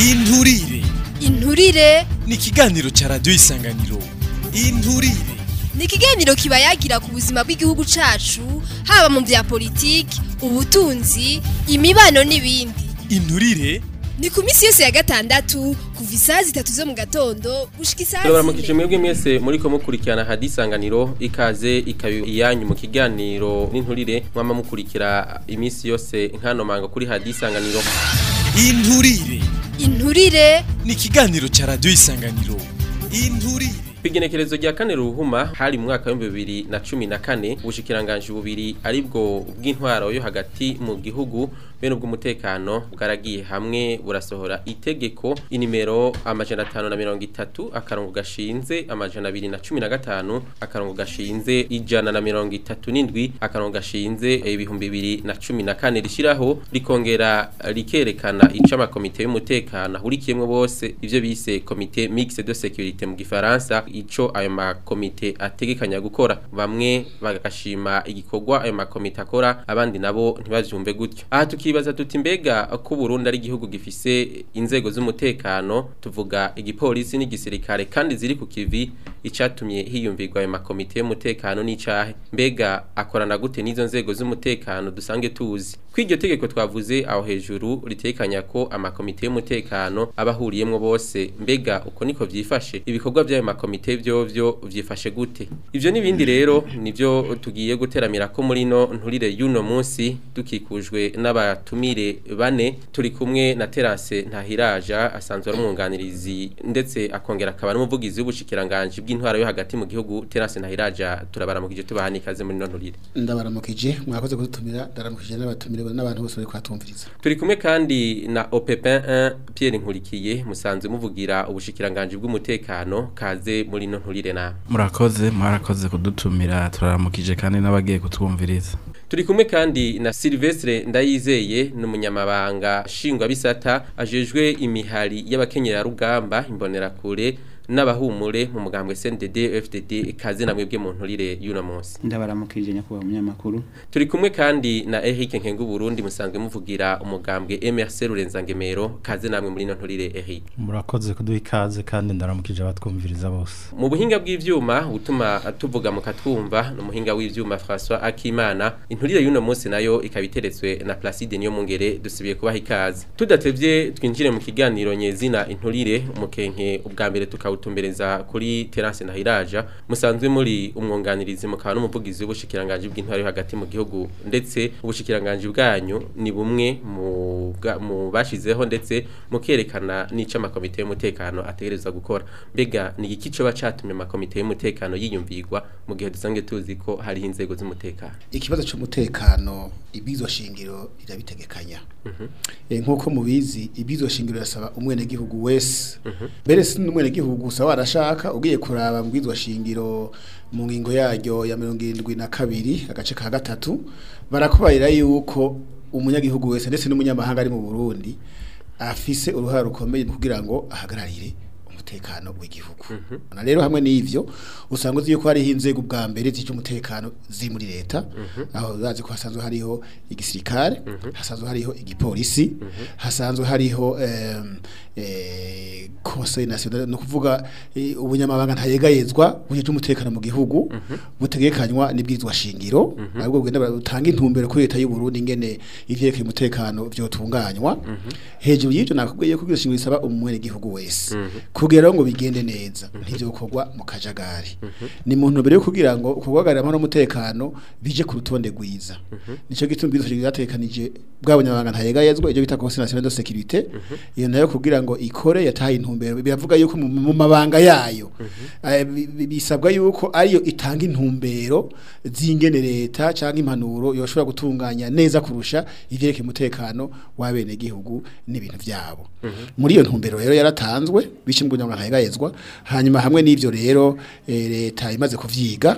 inturire inturire ni ikiganiro ca radiyo isanganiro inturire ni ikiganiro kiba yagira ku buzima bw'igihugu cacu haba mu vya politiki ubutunzi imibano n'ibindi inturire ni ku minsi yose ya gatandatu kuva isaha zitatu zo mu gatondo gushika isaha turabaramukije zine mwebwe mwese muriko mukurikirana hadisanganiro ikaze ikaba iyanyu mu kiganiro n'inturire mwama mukurikira iminsi yose nkano manga kuri hadisanganiro inturire inturire ni ikiganiro ca radiyo isanganiro inturire Kwigenekerezo rya kane ruhuma hari mu mwaka w'ibihumbi bibiri na cumi na kane ubushikiranganje bubiri aribwo bw'intwaro yo hagati mu gihugu bene ubw'umutekano bwaragiye hamwe burasohora itegeko inimero amajana atanu na mirongo itatu akarongo gashinze amajana abiri na cumi na gatanu akarongo gashinze ijana na mirongo itatu n'indwi akarongo gashinze ibihumbi bibiri na cumi na kane rishiraho rikongera rikerekana ico amakomite y'umutekano ahurikiyemwo bose ivyo bise komite mixte de sécurité mu gifaransa ico ayo makomite ategekanya gukora bamwe bagashima igikorwa ayo makomite akora abandi nabo ntibavyumve gutyo aha tukibaza tuti mbega ko Burundi ari igihugu gifise inzego z'umutekano tuvuga igipolisi n'igisirikare kandi ziri ku kivi icatumye hiyumvirwa ayo makomite y'umutekano n'icahe mbega akorana gute n'izo nzego z'umutekano dusange tuzi kw'iryo tegeko twavuze aho hejuru ritekanya ko amakomite y'umutekano abahuriyemwo bose mbega uko niko vyifashe ibikorwa by'ayo makomite vyovyo vyifashe gute ivyo n'ibindi rero nivyo tugiye guteramira ko muri no nturire y'uno munsi dukikujwe n'abatumire bane turi kumwe na Terence Ntahiraja asanzwe ari umwunganirizi ndetse akongera akaba n'umuvugizi w'ubushikiranganje bw'intwaro yo hagati mu gihugu Terence Ntahiraja turabaramukije tubahani ikaze muri no nturire ndabaramukije mwakoze kudutumira ndaramukije n'abatumire n'abantu bose bari kwatumviriza Turi kumwe kandi na Opepin 1 Pierre Nkurikiye musanzwe muvugira ubushikiranganje bw'umutekano kaze muri no nturire na murakoze mwarakoze kudutumira turaramukije kandi n'abagiye kutwumviriza Turi kumwe kandi na Silvestre Ndayizeye n'umunyamabanga shingwa bisata ajejwe imihari y'abakenyera rugamba imbonerakure n'abahumure mu mugambwe CNDD FDD kaze namwe bwe mu nturire y'uno munsi ndabaramukije nyakubahwa umunyamakuru Turi kumwe kandi na Eric Nkengu Burundi musanzwe muvugira umugambwe MRC Rurenzagemero kaze namwe muri no nturire Eric murakoze kuduha ikaze kandi ndaramukije abatwumviriza bose mu buhinga bw'ivyuma utuma tuvuga mukatwumva no muhinga w'ivyuma François Akimana inturire y'uno munsi nayo ikabiteretswe na Placide niyo mungere dusubiye kubaha ikaze tudatevye twinjire mu kiganiro nyezina inturire umukenke ubwa mbere tukawutumbereza kuri Terence Ntahiraja musanzwe muri umwunganirizi mukaba n'umuvugizi w'ubushikiranganje bw'intwaro yo hagati mu gihugu ndetse ubushikiranganje bwanyu ni bumwe mu bwa- mu bashizeho ndetse mukerekana n'ico amakomite y'umutekano ategerezwa gukora mbega ni iki coba catumye amakomite y'umutekano yiyumvirwa mu gihe dusanzwe tuzi ko hariho inzego z'umutekano ikibazo cy'umutekano ibizo shingiro irabitegekanya Eh, nk'uko mubizi ibizo shingiro irasaba umwenegihugu wese mbere si n'umwenegihugu gusa warashaka ugiye kuraba mu bwizwa shingiro mu ngingo yaryo ya mirongo irindwi na kabiri agace ka gatatu barakubarira yuko umunyagihugu wese ndetse n'umunyamahanga ari mu burundi afise uruhare rukomeye mu kugira ngo ahagararire umutekano w'igihugu na rero hamwe n'ivyo usanga uzi yuko hariho inzego bwa mbere z'umutekano ziri muri leta aho bazi ko hasanzwe hariho igisirikare hasanzwe hariho igipolisi hasanzwe hariho em, eh, conseil national no kuvuga eh, ubunyamabanga ntayegayezwa buje umutekano mu gihugu butegekanywa n'ibwirizwa shingiro ahubwo bugenda butanga intumbero kuri leta y'u Burundi ingene ivyerekeye umutekano vyotunganywa hejuru y'ivyo nakubwiye ko ibwirizwa shingiro risaba umwene gihugu wese kugira ngo bigende neza ntivyo bikorwa mu kajagari ni mu ntumbero yo kugira ngo kubagarira amahoro n'umutekano bije ku rutonde rwiza nico gituma ibwirizwa shingiro ryategekanije bwa bunyamabanga ntayegayezwa ivyo bita conseil national de sécurité iyo nayo kugira ngo ikore yataye intumbero biravuga yuko mu- mu mabanga yayo eh, bi- bi- bisabwa yuko ariyo itanga intumbero z'ingene leta canke impanuro yoshobora gutunganya neza kurusha ivyerekeye umutekano w'abene gihugu n'ibintu vyabo muri iyo ntumbero rero yaratanzwe bishimwe n'umunyamabanga ntayegayezwa hanyuma hamwe n'ivyo rero eh, leta imaze kuvyiga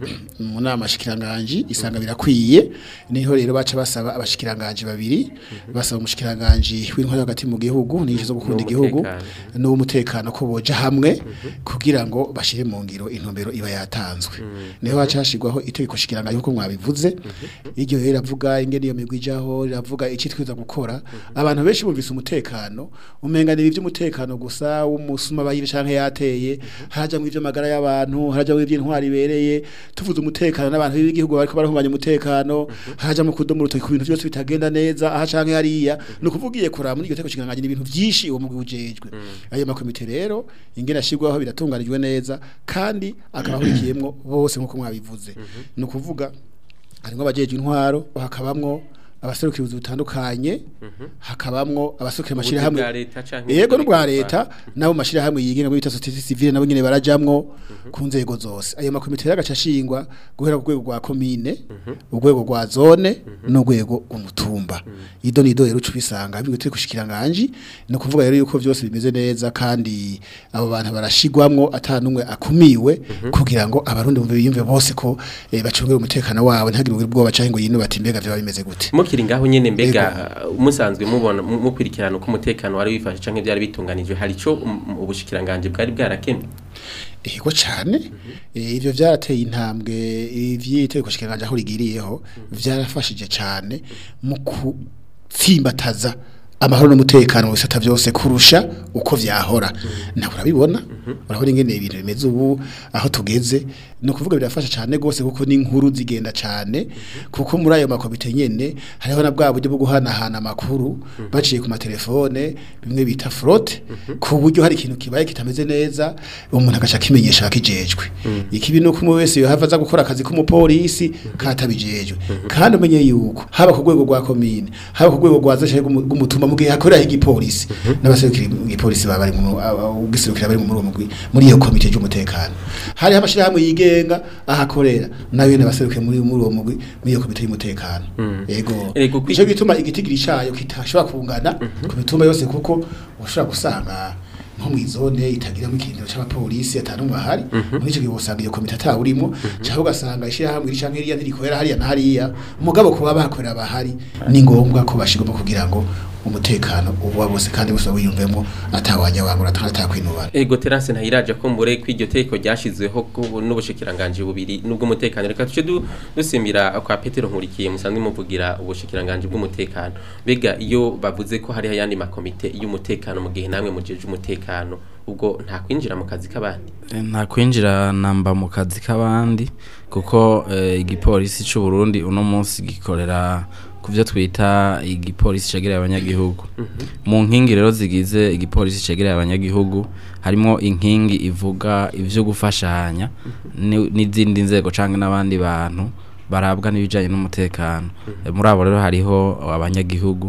mu nama shikiranganji isanga birakwiye niho rero baca basaba abashikiranganji babiri basaba umushikiranganji w'intwari hagati mu gihugu n'inshi zo gukunda igihugu N'uw'umutekano. n'umutekano ko boja hamwe kugira ngo bashire mu ngiro intumbero iba yatanzwe niho haca hashirwaho itegeko shikiranganji kuko mwabivuze iryo rero ravuga ingene iyo migwi ijaho riravuga icitwiza gukora abantu benshi bumvise umutekano umenga ni ivy'umutekano gusa w'umusuma bayibe canke yateye haraja mu ivy'amagara y'abantu haraja mu ivy'intwari ibereye tuvuze umutekano n'abantu b'igihugu bariko barahunganya umutekano haraja mu kudomo urutoki ku bintu byose bitagenda neza aha canke hariya ni ukuvugiye kuraba muri iryo tegeko shikiranganji ni ibintu vyinshi uwo mugwi ujejwe ayo makomite rero ingene ashirwaho biratunganijwe neza kandi akaba ahurikiyemwo bose nk'uko mwabivuze ni ukuvuga harimwo abajejwe intwaro hakabamwo abaserukira ubuzi butandukanye hakabamwo abaserukira amashirahamwe bwa leta canke yego ubuzi n'ubwa bw'intwaro. leta nabo mu mashirahamwe yigenga muri bita societe civile nabo nyene barajamwo ku nzego zose ayo makomite rero agaca ashingwa guhera ku rwego rwa komine urwego rwa zone n'urwego rw'umutumba ido nido rero uca ubisanga bimwe turi kushikiranganji ni ukuvuga rero yuko byose bimeze neza kandi abo bantu barashigwamwo ata n'umwe akumiwe kugira ngo abarundi bumve biyumve bose ko eh, bacungera umutekano wabo ntihagire ubwoba canke ngo yinu bati mbega vyoba bimeze gute mukiri ngaho nyene mbega uh, musanzwe mubona mu- mukurikirana uko umutekano wari wifashe canke byari bitunganijwe hari ico um, ubushikiranganje bwari bwarakemye Ego cyane eh, ivyo vyarateye intambwe ivyiteko shikiranganje aho rigiriyeho vyarafashije cyane mu kutsimbataza amahoro n'umutekano mu bisata byose kurusha uko vyahora nawe urabibona urabona ingene ibintu bimeze ubu aho tugeze ni ukuvuga birafasha cyane gose kuko n'inkuru zigenda cyane kuko muri ayo makomite nyene hariho na bwa buryo bwo guhanahana amakuru baciye ku matelefone bimwe bita frotte ku buryo hari ikintu kibaye kitameze neza umuntu agaca kimenyesha akijejwe ikibi nuko umwe wese yohava aza gukora akazi k'umupolisi katabijejwe kandi umenye yuko haba ku rwego rwa komine haba ku rwego rwa zashe rw'umutumba mu gihe hakorera igipolisi n'abaserukira igipolisi baba bari mu ugiserukira bari muri uwo mugwi muri iyo komite y'umutekano hari amashirahamwe yigenga ahakorera nayo n'abaserukira muri muri uwo mugwi muri iyo komite y'umutekano yego Ego, kwi- ico gituma igitigiri cayo kitashobora kungana ku mitumba yose kuko ushobora gusanga nko mu izone itagiramo ikindiro c'abapolisi atanumwe ahari muri ico gihe usanga iyo komite atawurimo cyangwa ugasanga ishirahamwe iri canke iriya ntirikorera hariya na hariya mugabo kuba bakorera bahari ni ngombwa ko bashigamo kugira ngo umutekano uba bose kandi bose wiyumvemo atawanya wangura atakwinubana Ego Terence ntayiraje ko mbure kw'iryo teko ryashizweho ku- n'ubushikiranganje bubiri nubwo umutekano reka tuce du- dusimira kwa Petero nkurikiye musanzwe muvugira ubushikiranganje bw'umutekano bega iyo bavuze ko hari ayandi makomite y'umutekano mu gihe namwe mujeje umutekano ubwo nta kwinjira mu kazi k'abandi Eh, nta kwinjira namba mu kazi k'abandi kuko eh, igipolisi c'u Burundi uno munsi gikorera ku byo twita igipolisi cegereye abanyagihugu mu nkingi rero zigize igipolisi cegereye abanyagihugu harimo inkingi ivuga ivyo gufashanya ni- n'izindi nzego canke n'abandi bantu barabwa n'ibijanye n'umutekano Eh, muri abo rero hariho abanyagihugu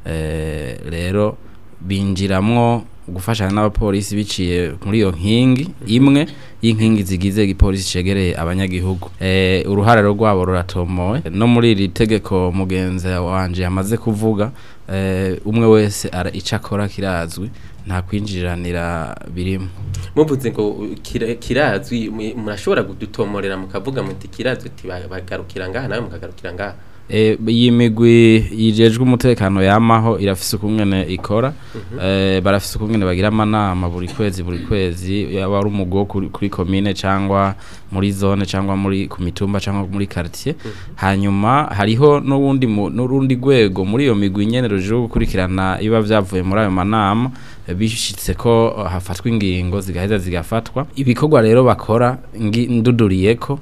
eh, rero binjiramwo gufashanya n'abapolisi biciye muri iyo nkingi imwe y'inkingi zigize igipolisi cegereye abanyagihugu eh uruhare rwabo ruratomowe no muri iri tegeko mugenzi wanje yamaze kuvuga eh umwe wese ara ico akora kirazwi nta kwinjiranira birimo muvuze ngo kira- kirazwi mu- murashobora kudutomorera mukavuga muti kirazwi ati ba- bagarukira ngaha nawe mukagarukira ngaha E, iyi migwi yijejwe umutekano yamaho irafise ukungene ikora e, barafise ukungene bagira amanama buri kwezi buri kwezi yaba ari umugwi wo kuri, kuri komine cyangwa muri zone cyangwa muri ku mitumba cyangwa muri quartier hanyuma hariho n'urundi mu- n'urundi rwego muri iyo migwi nyene ruje gukurikirana iba vyavuye muri ayo manama e, bishitse ko uh, hafatwa ingingo zigaheza zigafatwa ibikorwa rero bakora ngi- nduduriyeko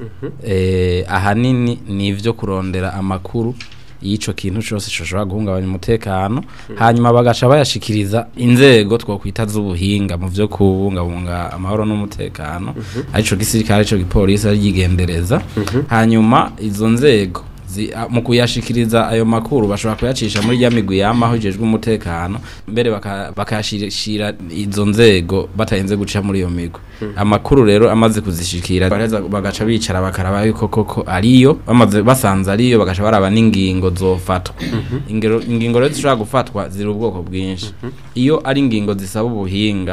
eh, ahanini ni ivyo kurondera amakuru y'ico kintu cose coshobora guhungabanya umutekano hanyuma bagaca bayashikiriza inzego twokwita z'ubuhinga mu vyo kubungabunga amahoro n'umutekano arico gisirikare arico gipolisi arigendereza hanyuma izo nzego zi- a- mu kuyashikiriza ayo makuru bashobora kuyacisha muri ya migwi yamaho ijejwe umutekano mbere baka- bakayashira izo nzego batarinze guca muri iyo migwi amakuru rero amaze kuzishikira baraheza bagaca bicara bakaraba yuko koko ariyo bamaze basanze ariyo bagaca baraba n'ingingo zofatwa ingero ingingo rero zishobora gufatwa ziri ubwoko bwinshi iyo ari ingingo zisaba ubuhinga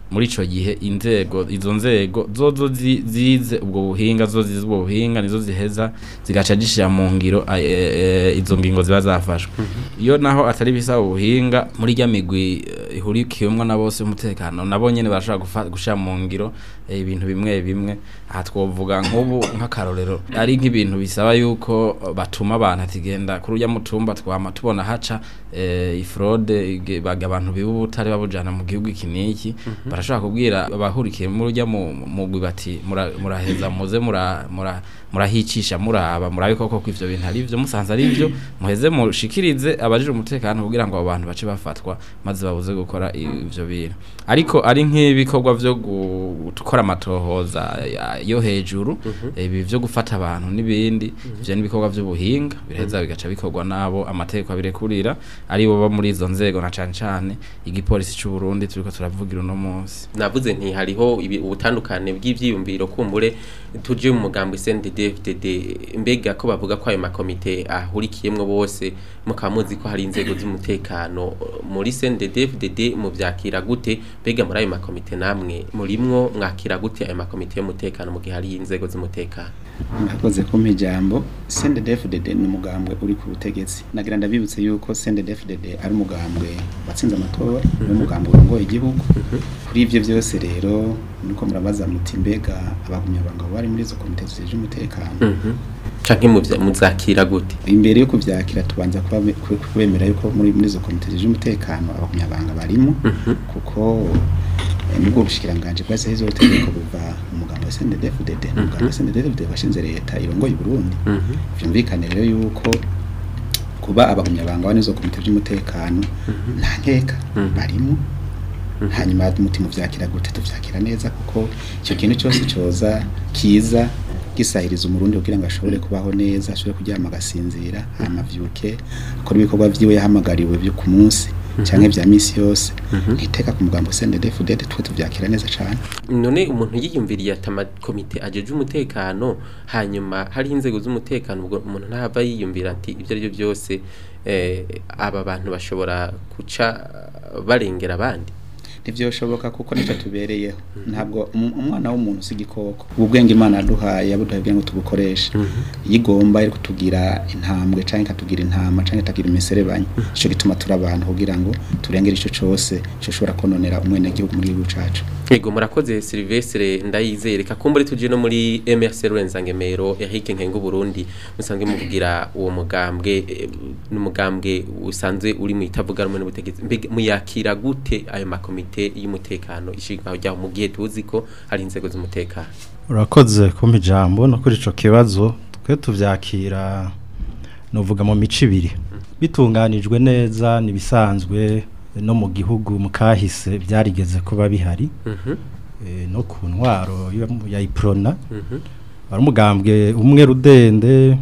muri ico gihe inzego izo nzego zozo zi- zize ubwo buhinga zo zize ubwo buhinga nizo ziheza zigaca zishira mu ngiro a- e- e- izo ngingo ziba zafashwe iyo naho atari bisaba ubuhinga muri rya migwi eh, ihurikiyemwo na bose umutekano nabo nyene barashobora gufa- gushira mu ngiro eh, ibintu bimwe bimwe aha twovuga nk'ubu nk'akarorero ari nk'ibintu bisaba yuko eh, batuma abantu ati genda kuri urya mutumba twama tubona haca eh, ifrode ige- baga abantu biba ubutare babujana mu gihugu iki n'iki barashobora kubwira abahurikiye muri urya mu mugwi bati mura- muraheza muze mura- mura- murahicisha muraba murabe koko ko ivyo bintu ari vyo musanze ari vyo muheze mushikirize abajije umutekano kugira ngo abo bantu bace bafatwa maze babuze gukora ivyo bintu ariko ari nk'ibikorwa vyo gu- gukora amatohoza ya- yo hejuru ibi vyo gufata abantu n'ibindi ivyo n'ibikorwa vy'ubuhinga biraheza bigaca bikorwa nabo amategeko abirekurira ari bo bo muri izo nzego na cane cane igipolisi c'u Burundi turiko turavugira uno munsi navuze nti hariho ibi- ubutandukane bw'ivyiyumviro kumbure tuje mu mugambo CNDD-FDD mbega ko bavuga ko ayo makomite ahurikiyemwo bose mukaba muzi ko hari inzego z'umutekano muri CNDD-FDD mu vyakira gute mbega muri ayo makomite namwe murimwo mwakira gute ayo makomite y'umutekano mu gihe hari inzego z'umutekano murakoze kumpa ijambo CNDD-FDD ni umugambwe uri ku butegetsi nagira ndabibutse yuko CNDD-FDD ari umugambwe watsinze amatora ni umugambwe urongoye igihugu kuri ivyo byose rero nuko murabaza muti mbega abagumyabanga bari muri izo komite zijeje umutekano canke muvya- muzakira gute imbere yo kuvyakira tubanza kuba- ku- kubemera yuko muri muri izo komite zijeje umutekano abagumyabanga barimo kuko eh, nubwo ubushikiranganje bwase hizo tegeko buva mu mugambo wa CNDD-FDD umugambo wa CNDD-FDD washinze leta irongoye i Burundi vyumvikane rero yuko kuba abagumyabanga bane izo komite by'umutekano nta nkeka barimo hanyuma umutima uvyakira gute tuvyakira neza kuko icyo kintu cyose coza kiza gisahiriza umurundi kugira ngo ashobore kubaho neza ashobore kuryama agasinzira amavyuke akora ibikorwa vyiwe yahamagariwe byo ku munsi canke vya misi yose ntiteka ku mugambo CNDD-FDD twe tuvyakira neza cane none umuntu yiyumviriye ati amakomite ajeje umutekano hanyuma hari inzego z'umutekano ubwo umuntu ntahava yiyumvira ati ibyo ari byo byose eh, aba bantu bashobora guca barengera abandi ntivyoshoboka kuko nicyo tubereyeho ntabwo um- umwana w'umuntu si igikoko ubu bwenge imana yaduhaye yabuduhaye kugira ngo tubukoreshe iyo igomba iri kutugira intambwe canke ikatugira intama canke ikagira imiserebanya ico gituma turi abantu kugira ngo turengere ico cose coshobora kononera umwenegihugu muri gihugu cacu Ego murakoze Silvestre ndayizeye reka kumbure tuje no muri MRC Rwenzangemero Eric Nkengo Burundi musanzwe muvugira uwo mugambwe eh, n'umugambwe usanzwe uri mu itavuga rumwe n'ubutegetsi mbega muyakira gute ayo makomite y'umutekano ishikaho ryaho mu gihe tuzi ko hari inzego z'umutekano urakoze kumpa ijambo no kuri ico kibazo twe tuvyakira novuga mu mico ibiri bitunganijwe neza nibisanzwe no mu gihugu mu kahise byarigeze kuba bihari Mhm eh, no ku ntwaro ya- ya iprona mhm ari umugambwe umwe rudende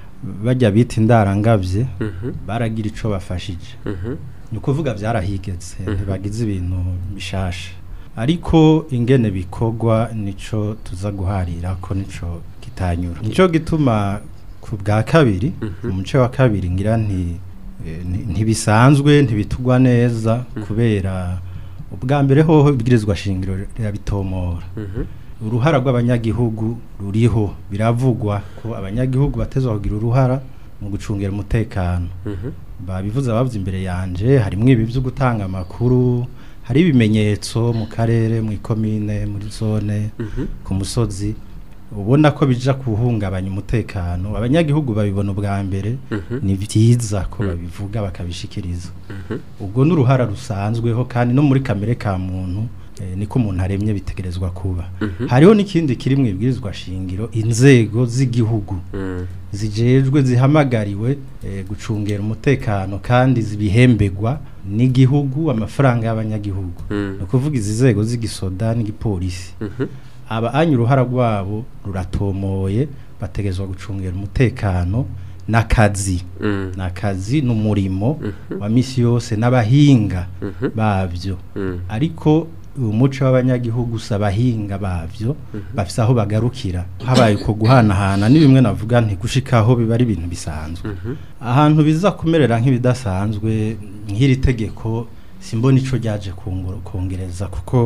bajya bita indarangavye mhm baragira ico bafashije mhm ni ukuvuga byarahigetse ntibagize ibintu bishasha ariko ingene bikorwa nico tuza guharira ko nico kitanyura nico gituma ku bwa kabiri mu muce wa kabiri ngira nti eh, nti- ntibisanzwe ntibitugwa neza kubera ubwa mbere hoho ibwirizwa shingiro rirabitomora mhm uruhara rw'abanyagihugu ruriho biravugwa ko abanyagihugu batezwa kugira uruhara mu gucungira umutekano mhm babivuze abavuze imbere yanje harimwo ibi byo gutanga amakuru hari ibimenyetso mu karere mu ikomine muri zone mhm ku musozi ubona ko bija kuhungabanya umutekano abanyagihugu babibona ubwa mbere Mhm. ni byiza ko babivuga bakabishikiriza mhm ubwo n'uruhara rusanzweho kandi no muri kamere ka muntu eh, niko umuntu aremye bitegerezwa kuba Mhm. hariho n'ikindi kiri mu ibwirizwa shingiro inzego z'igihugu mhm zijejwe zihamagariwe eh, gucungera umutekano kandi zibihembegwa n'igihugu amafaranga y'abanyagihugu Mm. ni ukuvuga izi nzego z'igisoda n'igipolisi mhm aba anya uruhara rwabo ruratomoye bategerezwa gucungera umutekano n'akazi mhm n'akazi n'umurimo wa misi yose n'abahinga Mhm. babyo mhm ariko umuco w'abanyagihugu usa abahinga bavyo bafise aho bagarukira habaye uko guhanahana ni bimwe navuga nti gushikaho biba ari ibintu bisanzwe ahantu biza kumerera nk'ibidasanzwe nk'iri tegeko simbona ico ryaje kungura- kongereza kuko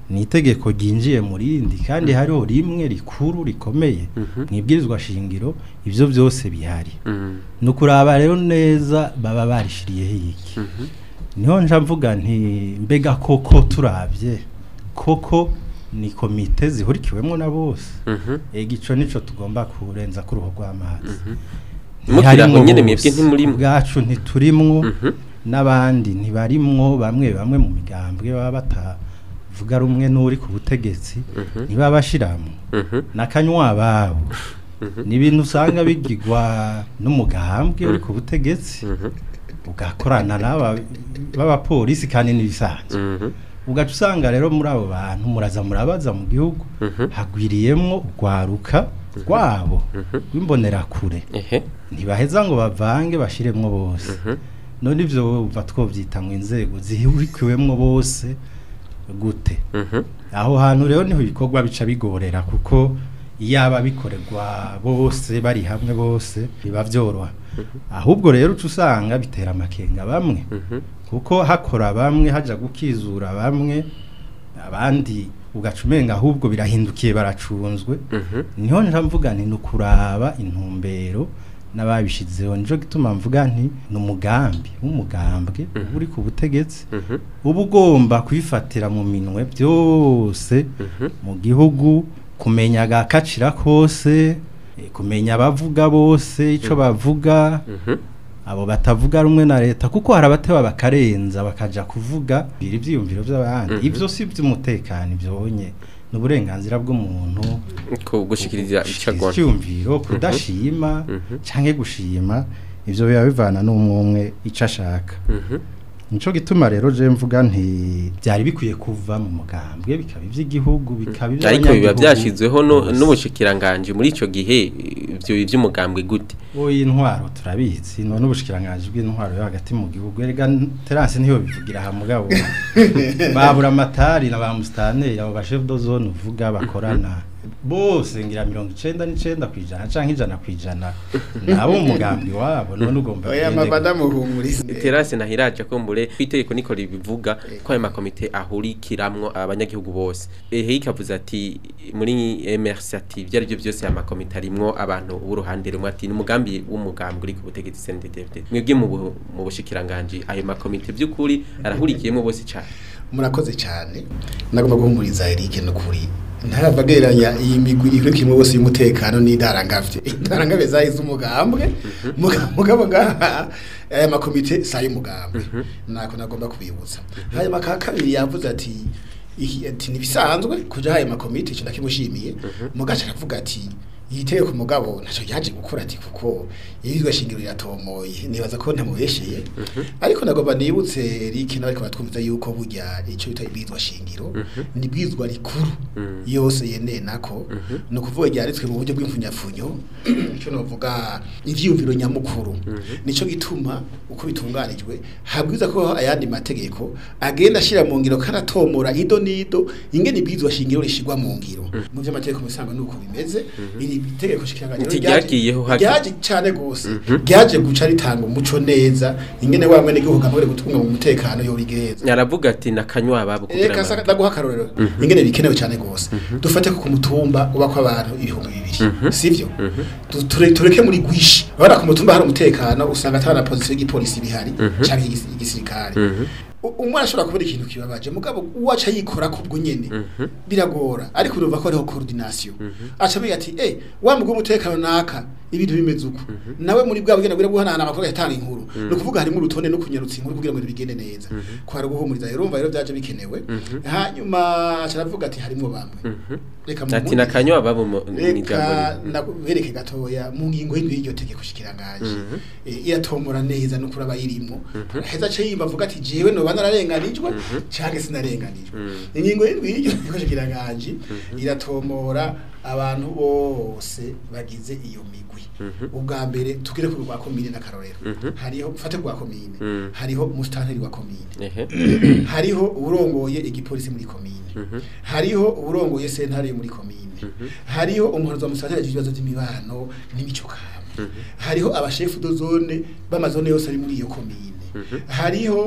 ni itegeko ryinjiye mu rindi kandi hariho rimwe rikuru rikomeye mu ibwirizwa shingiro ibyo byose bihari Mhm. ni ukuraba rero neza baba barishiriyeho iki niho nja mvuga nti mbega koko turabye koko ni komite zihurikiwemo na bose Mhm. ega ico nico tugomba kurenza ku ruhu rw'amazi Mukiri aho Ntiharimwo nyene bose. mwebwe ntimurimwo. ubwacu ntiturimwo Mhm. n'abandi ntibarimwo bamwe bamwe mu migambwe baba batavuga rumwe n'uri ku butegetsi ntibaba bashiramwo Mhm. n'akanywa babo ni ibintu usanga bigirwa n'umugambwe uri ku butegetsi Mhm. ugakorana n'aba b'abapolisi kandi n'ibisanzwe Mhm. ugaca usanga rero muri abo bantu muraza murabaza mu gihugu Mhm. hagwiriyemwo urwaruka rwabo rw'imbonerakure Ehe. ntibaheza ngo bavange bashiremwo bose Mhm. none ivyo bumva twovyita ngo inzego zihurikiwemwo bose gute Mhm. aho hantu rero niho ibikorwa bica bigorera kuko iyaba bikorerwa bose bari hamwe bose biba vyoroha ahubwo rero uca usanga bitera amakenga bamwe Mhm. kuko hakora bamwe haja gukizura bamwe abandi ugaca umenga ahubwo birahindukiye baracunzwe Mhm. niho nja mvuga nti ni ukuraba intumbero n'ababishizeho nico gituma mvuga nti ni umugambi w'umugambwe uba uri ku butegetsi Mhm. uba ugomba kwifatira mu minwe byose Mhm. mu gihugu kumenya agakacira kose eh, kumenya abavuga bose ico bavuga Mhm. abo batavuga rumwe na leta kuko hari abateba bakarenza bakaja kuvuga biri ivyiyumviro by'abandi Mhm. ivyo si ivy'umutekano ivyonye ni uburenganzira bw'umuntu Ko gushikiriza icagona. icyumviro kudashima Mhm. canke gushima ivyo biba bivana n'umwe umwe ico ashaka Mhm. nico gituma rero je mvuga nti byari bikwiye kuva mu mugambwe bikaba ivy'igihugu bikaba ariko biba ivy'abanyagihugu byashizweho no- bose. n'ubushikiranganje muri ico gihe ivyo ivy'umugambwe gute Oyi intwaro turabizi none ubushikiranganje bw'intwaro yo hagati mu gihugu erega terance niyo bivugira ha mugabo babura amatari na ba mustaneri abo ba chef de zone uvuga bakorana bose ngira mirongo icenda n'icenda kwijana canke ijana kwijana nabo mu mugambi wabo none ugomba oya kugende- mabada muhumurize terase nahiraje ko mbure kwitegeko niko ribivuga ko ayo makomite ahurikiramwo abanyagihugu bose ehe ikavuze ati muri MRC ati byari byo byose aya makomite arimwo abantu b'uruhande rumwe ati ni umugambi w'umugambi uri ku butegetsi CNDD-FDD mwebwe mu bu- mu bushikiranganje ayo makomite by'ukuri arahurikiyemo bose cyane murakoze cyane nagomba guhumuriza Eric n'ukuri ntarabageranya iyi migwi ihurikiyemo bose y'umutekano n'indarangavye indarangavye zahize umugambwe muga- mugabo ngaha aya makomite sayo umugambwe nako nagomba kubibutsa hanyuma ka kabiri yavuze ati iki ati nibisanzwe kuja haya makomite cyo ndakimushimiye mugaca aravuga ati yiteye ku mugabo ntacyo yaje gukora ati kuko yizwe shingiro yatomoye nibaza ko ntamubesheye ariko nagomba nibutse Eric nawe ko batwumviza yuko burya icyo bita ibizwa shingiro ni bwizwa rikuru yose yeneye nako no kuvuga ryaritswe mu buryo bw'imfunyafunyo cyo novuga ivyumviro nyamukuru nico gituma uko bitunganijwe habwiza ko ayandi mategeko agenda ashira mu ngiro karatomora ido nido ingene ibizwa shingiro rishigwa mu ngiro mu vy'amategeko musanga nuko bimeze iri itegeko shikiranganyiro Nti ryagiyeho hake. ryaje cyane gose ryaje guca ritanga umuco neza ingene wamwe n'igihugu kamwe gutunga mu mutekano yo rigeza aravuga ati nakanywa ababo Eka saka ndaguha akarorero ingene bikenewe cyane gose dufate ko ku mutumba uba ko abantu ibihumbi bibiri sivyo Tu- ture- tureke muri gwishi abana ku mutumba hari umutekano usanga atana position y'igipolisi bihari canke y'igis- y'igisirikare U- umwana ashobora kubona ikintu kibabaje mugabo uwaca yikora kubwo nyene biragora ariko urumva ko hariho coordination aca biga ati eh wa mugwi w'umutekano naka ibintu bimeze uko nawe muri bwa bugenda bwira guhanana amakuru yatanga inkuru no kuvuga harimo urutonde no kunyarutsa inkuru kugira ngo ibintu bigende neza ko hari guhumuriza rero urumva rero byaje bikenewe hanyuma aca aravuga ati harimo bamwe reka mu ati mundi- nakanywa ababo mu ni ijambo reka rimwe. nabereke gatoya mu ngingo y'indwi y'iryo tegeko shikiranganje Eh, iratomora neza no kuraba yirimo heza ace yimba avuga ati jewe noba nararenganijwe canke sinarenganijwe ingingo y'indwi y'iryo tegeko shikiranganje iratomora abantu bose bagize iyo migwi ubwa mbere tugire ku rwa komine n'akarorero hariho mfate rwa komine Mhm. hariho umusitanteri wa komine ehe hariho urongoye igipolisi muri komine hariho urongoye sentare muri komine hariho umuhanuzi wa musitanteri agira ibibazo by'imibano n'imico kama hariho abashefu do zone b'amazone yose ari muri iyo komine hariho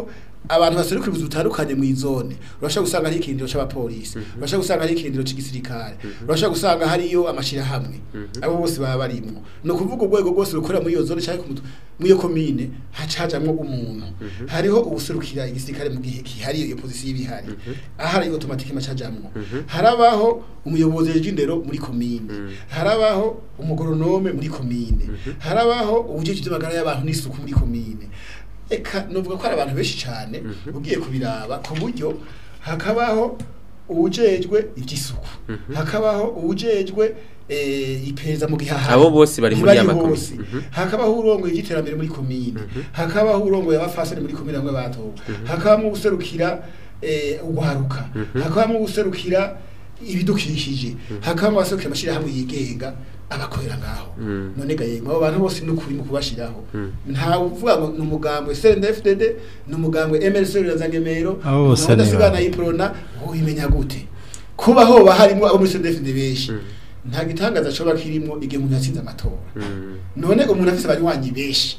abantu baserukira ubuzi butandukanye mu izone urashobora gusanga hari ikirindiro c'abapolisi urashobora gusanga hari ikirindiro c'igisirikare urashobora gusanga hariyo amashirahamwe abo bose baba barimwo ni ukuvuga urwego rwose rukorera muri iyo zone cyangwa ku mutu- muri iyo komine haca hajamwo umuntu hariho ubuserukira igisirikare mu gihe kihariye iyo pozisiyo iba ihari ahari automatique macajamwo harabaho umuyobozi w'indero muri komine harabaho umugoronome muri komine harabaho ubujeje by'amagara y'abantu n'isuku muri komine eka novuga ko ari abantu benshi cyane ugiye kubiraba ku buryo hakabaho uwujejwe iby'isuku hakabaho uwujejwe eh, iperereza mu gihaha Abo bose bari muri ya makomine. hose hakabaho urongoye iby'iterambere muri komine hakabaho urongoye abafasani muri komine bamwe batowe hakabamo userukira eh, ugwaruka hakabamo userukira ibidukikije hakabamo abaserukira amashyirahamwe yigenga abakorera ngaho none ga yemwe abo bantu bose n'ukuri mu kubashiraho nta uvuga ngo ni umugambwe CNDD-FDD ni umugambwe MLC Rurazangemero Abo bose ni udasigana bamwe. yiprona ubimenya gute kuba hoba harimo abo muri CNDD-FDD benshi nta gitangaza coba kirimo igihe umuntu yatsinze amatora none umuntu afise abanywanyi benshi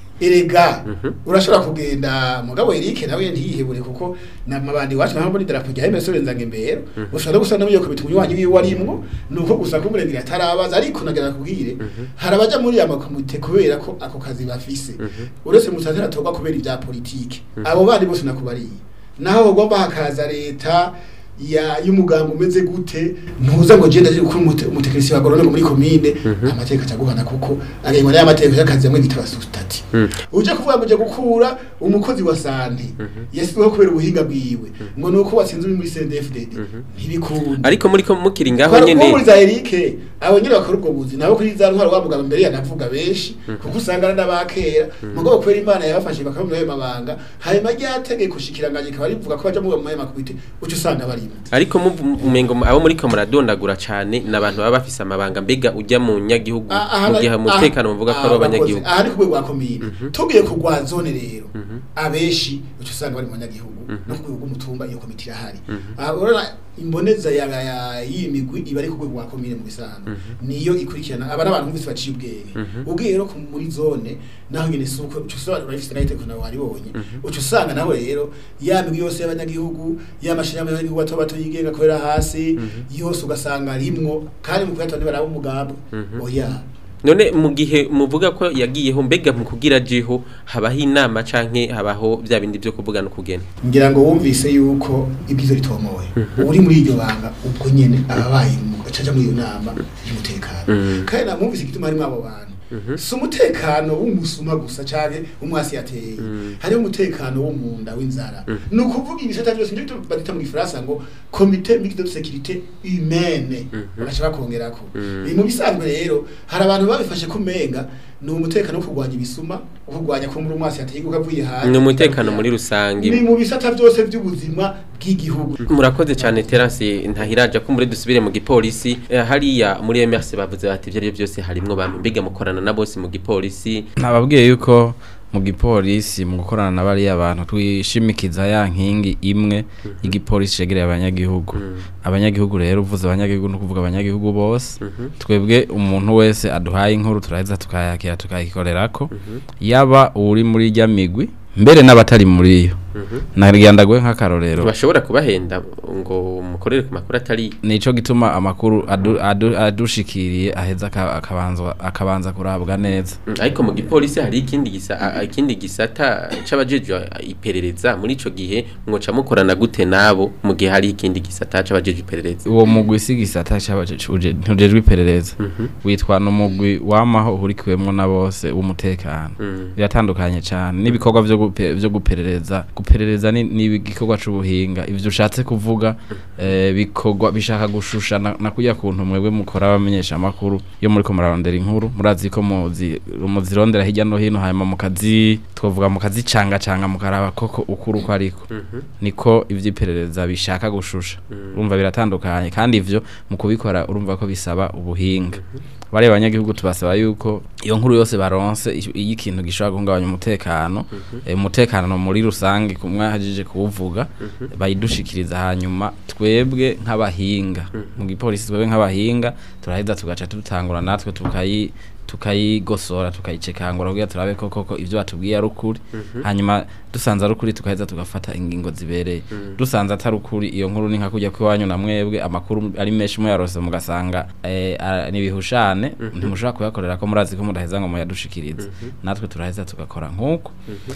erega urashobora kugenda mugabo Eric nawe ntiyihebure kuko namabandi wacu naho muri darapo rya MS Renzange mbere ushobora no gusana muri komite umunywanyi wiwe warimwo nuko gusa ko murengera atarabaza ariko nagira kubwire harabaja muri ya makomite kubera ko ako kazi bafise uretse musatira toba kubera ibya politike abo bandi bose nakubariye naho bagomba hakaza leta ya y'umuganga umeze gute ntuza ngo genda kuri umutekinisiye wa goronome muri komine amateka acaguhana kuko agengwa n'aya mateka y'akazi yamwe bita basutati uje kuvuga ngo uje gukura umukozi wa sante yasizweho kubera ubuhinga bwiwe ngo nuko watsinze uri muri CNDD-FDD ntibikunda ariko muri ko mukiri ngaho Kwa nyene muri za Eric abo nyine bakora ubwo buzi nabo kuri za ntwaro bavuga mbere yanavuga benshi kuko usanga ari n'abakera mugabo kwera imana yabafashe bakabona ayo mabanga hanyuma ryategeko shikiranganye kaba rivuga ko baja mu maye makubite uca usanga barimo ariko mu- umengo abo muri ko muradondagura cane n'abantu baba bafise amabanga mbega ujya mu nyagihugu Ah, aha mu na- gihe ah, umutekano muvuga ko ah, ari urakoze. abanyagihugu aha ni ku rwego rwa komine tugiye kugwa zone rero abenshi uca usanga bari mu banyagihugu no ku rwego rw'umutumba iyo komite irahari aha urabona imboneza ya ya- y'iyi migwi iba ari ku rwego rwa komine mu bisanzwe niyo ikurikirana aba n'abantu bose baciye ubwenge ubwiye rero ku- muri zone naho nyine si uko uca usanga urabifite nayo itegeko nawe waribonye uca usanga nawe rero ya migwi yose y'abanyagihugu y'amashirahamwe y'abanyagihugu bato bato yigenga kubera hasi yose ugasanga rimwo kandi mu kuyatona ntibaraba umugambi oya none mu gihe muvuga ko yagiyeho mbega mu kugira jeho habaho inama canke habaho bya bindi byo kuvuga no kugena ngira ngo wumvise yuko ibyizo ritomoye uri muri iryo banga ubwo nyene ababaye mu gacaja muri iyo nama y'umutekano kandi namwumvise igituma harimo abo bantu si umutekano w'umusuma gusa canke umwasi yateye hariho umutekano wo mu nda w'inzara ni ukuvuga ibisata byose nivyo badita mu gifaransa ngo komite mixte de sécurité humaine bagaca bakongerako Eh, mu bisanzwe rero hari abantu babifashe kumenga ni umutekano wo kurwanya ibisuma wo kurwanya ko muri umwasi yateye kuko avuye hanze ni umutekano muri rusange ni mu bisata byose by'ubuzima bw'igihugu murakoze cyane terance ntahiraja ko muri dusubire mu gipolisi Eh, hariya muri MRC bavuze bati ibyo ari byo byose harimwo bamwe mbega mukorana na bose mu gipolisi nababwiye yuko mu gipolisi mu gukorana na bariya bantu twishimikiza ya nkingi imwe y'igipolisi cegereye abanyagihugu abanyagihugu rero uvuze abanyagihugu no kuvuga abanyagihugu bose twebwe umuntu wese aduhaye inkuru turaheza tukayakira tukayikorerako yaba uri muri rya migwi mbere n'abatari muri yo naryandagwe nk'akarorero bashobora kubahenda ngo mukorere ku makuru atari nico gituma amakuru adu- adu- adushikiriye aheza aka- akabanza akabanza kurabwa neza Mm, ariko mu gipolisi hari ikindi gisa a- a- ikindi gisata c'abajejwe iperereza muri ico gihe mwoca mukorana gute nabo mu gihe hari ikindi gisata c'abajejwe iperereza uwo mugwi si gisata cy'abajejwe ntujejwe iperereza witwa n'umugwi wamaho uhurikiwemwo na bose w'umutekano biratandukanye cyane n'ibikorwa vyo gupe- vyo guperereza guperereza ni ni igikorwa c'ubuhinga ivyo ushatse kuvuga eh, bikorwa bishaka gushusha na, na kujya kuntu mwebwe mukora abamenyesha amakuru yo muri ko murarondera inkuru murazi ko muzi muzirondera hirya no hino hanyuma mukazi twavuga mukazi canga canga mukaraba koko ukuri uko ariko niko ivy'iperereza bishaka gushusha urumva biratandukanye kandi ivyo mu kubikora urumva ko bisaba ubuhinga bariya abanyagihugu tubasaba yuko iyo nkuru yose baronse iyo iyo ikintu gishobora guhungabanya umutekano eh, umutekano muri rusange kumwe hajije kuwuvuga bayidushikiriza hanyuma twebwe nk'abahinga mu gipolisi twebwe nk'abahinga turaheza tugaca dutangura natwe tukayi tukayigosora tukayicekangura kugira turabe ko koko ivyo batubwiye ari ukuri hanyuma dusanze ari ukuri tugaheza tugafata ingingo zibereye dusanze atari ukuri iyo nkuru ni nka kujya kw'iwanyu na mwebwe amakuru ari menshi muyarose mugasanga eh, ara- ni ibihushane ntimushobora kuyakorera ko murazi ko mudaheza ngo muyadushikirize natwe turaheza tugakora nk'uko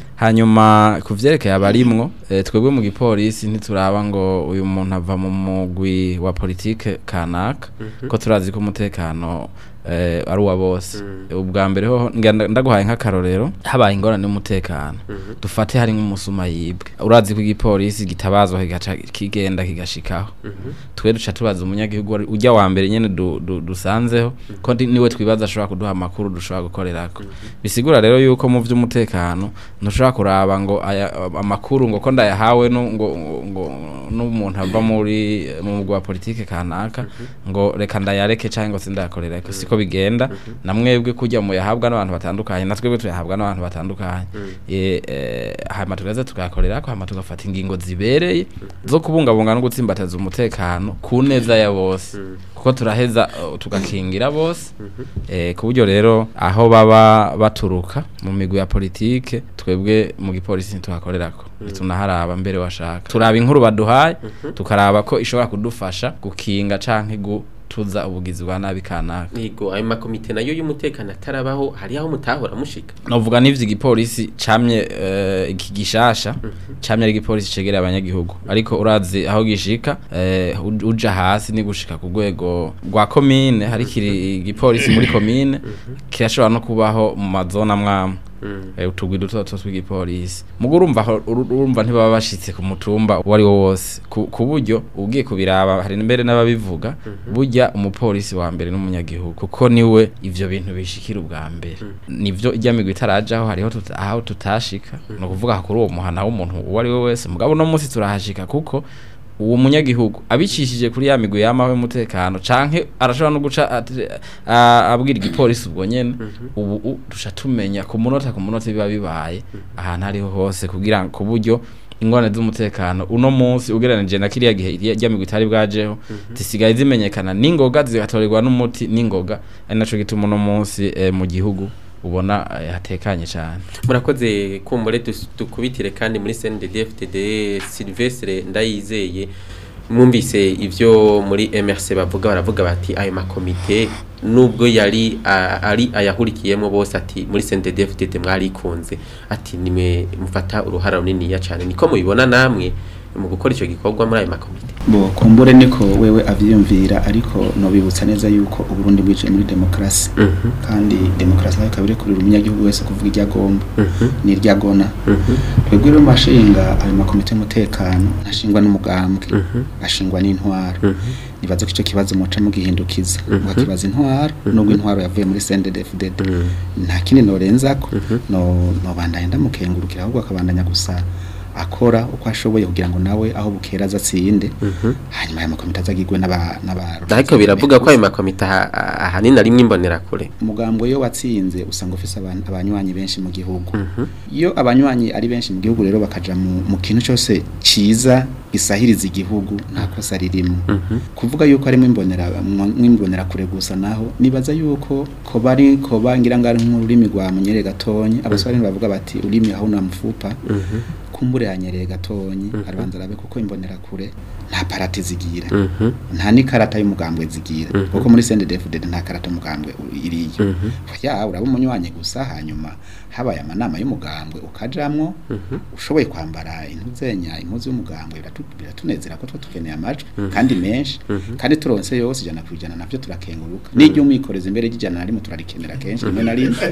hanyuma ku vyerekeye abarimwo eh, twebwe mu gipolisi ntituraba ngo uyu muntu ava mu mugwi wa politike kanaka ko turazi ko umutekano eh, ari uwa bose ubwa mbere ho ngira- ndaguhaye nk'akarorero habaye ingorane y'umutekano dufate hari nk'umusuma yibwe urazi ko igipolisi gitabazwa kigaca kigenda kigashikaho twe duca tubaza umunyagihugu wari- ujya wa mbere nyene du, du, dusanzeho ko ndi- niwe twibaza ashobora kuduha amakuru dushobora gukorerako bisigura rero yuko mu vy'umutekano ntushobora kuraba ngo aya, amakuru ngo ko ndayahawe no ngo ngo n'umuntu ava muri mu mugwi wa politike kanaka ngo reka ndayareke canke ngo sindayakorereko siko bigenda na mwebwe kujya mu yahabwa n'abantu batandukanye na twebwe tuyahabwa n'abantu batandukanye eh eh, hama tugaza tugakorerako hama tugafata ingingo zibereye zo kubungabunga no gutsimbataza umutekano ku neza ya bose kuko turaheza uh, tugakingira bose eh ku buryo rero aho baba baturuka mu migwi ya politike twebwe mu gipolisi ntituhakorerako tunaharaba mbere washaka turaba inkuru baduhaye tukaraba ko ishobora kudufasha gukinga canke gutuza ubugizi bwa nabi kanaka Yego ayo makomite nayo y'umutekano atarabaho hari aho mutahora mushika novuga n'ivyo igipolisi camye eh, iki gishasha camye ari igipolisi cegera abanyagihugu ariko urazi aho gishika eh, uj- uja hasi ni gushika ku rwego rwa komine hari kiri igipolisi muri komine kirashobora no kubaho mu mazona mwamwe eh, utugwi duto duto tw'igipolisi mugo urumva aho- uru- urumva ntibaba bashitse ku mutumba uwo ari wo wose ku ku buryo ugiye kubiraba hari mbere n'ababivuga burya umupolisi wa mbere n'umunyagihugu kuko niwe ivyo bintu bishikira ubwa mbere nivyo ijya migwi itarajaho hariho tuta, aho tutashika no kuvuga kuri uwo muhana w'umuntu uwo ari we wese mugabo no munsi turahashika kuko uwo munyagihugu abicishije kuri ya migwi yamaho y'umutekano canke arashobora no guca ati- a- abwira igipolisi ubwo nyene ubu u- duca tumenya ku munota ku munota biba bibaye ahantu ariho hose kugira ku buryo ingorane z'umutekano uno munsi ugereranije na kiriya gihe rya migwi itari bwajeho zisigaye zimenyekana n'ingoga zigatorerwa n'umuti n'ingoga ari naco gituma uno munsi eh, mu gihugu ubona eh, hatekanye cyane murakoze kumbure dus- dukubitire kandi muri CNDD-FDD Sylvestre ndayizeye mwumvise ivyo muri MRC bavuga baravuga bati ayo makomite nubwo yari a- ari ayahurikiyemo bose ati muri CNDD-FDD mwarikunze ati nimwe mufata uruhara runini ya cyane niko mubibona namwe mu gukora ico gikorwa muri ayo makomite bo kumbure niko wewe avyiyumvira ariko nobibutsa neza yuko uburundi bwicaye muri demokarasi kandi demokarasi nayo ikaba irekurira umunyagihugu wese kuvuga iryo agomba n'iryo agona twebwe rero mashinga ayo makomite y'umutekano ntashingwa n'umugambwe ashingwa n'intwaro nibaza ko ico kibazo muca mugihindukiza mukakibaza intwaro nubwo intwaro yavuye muri CNDD-FDD nta kindi norenzako no nobandanya ndamukengurukira ahubwo akabandanya gusa akora uko ashoboye kugira ngo nawe aho bukera azatsinde hanyuma aya makomite azagirwe n'aba n'aba ariko biravuga ko ayo makomite aha- ahanini ari imbonerakure umugambo iyo watsinze usanga ufise abantu abanywanyi benshi mu gihugu iyo abanywanyi ari benshi mu gihugu rero bakaja mu, mu kintu cyose ciza gisahiriza igihugu nta kosa ririmo kuvuga yuko harimo imbonera mwimbonera kure gusa naho nibaza yuko ko bari ko bangira ngari nk'ururimi rwa munyere gatonyi abasore bavuga bati urimi aho namfupa kumbure yanyereye gatonyi arabanza arabe kuko imbonera kure nta parati zigira nta n'ikarata y'umugambwe zigira kuko muri CNDD-FDD nta karata y'umugambwe u- iriyo ya uraba umunywanyi gusa hanyuma habaye amanama y'umugambwe ukajamwo ushoboye kwambara intuzenya impuzu y'umugambwe biratu- biratunezera ko twa tukeneye amajwi kandi menshi kandi turonse yose ijana ku ijana navyo turakenguruka n'iryo umwikoreza imbere ry'ijana na rimwe turarikenera kenshi rimwe na rimwe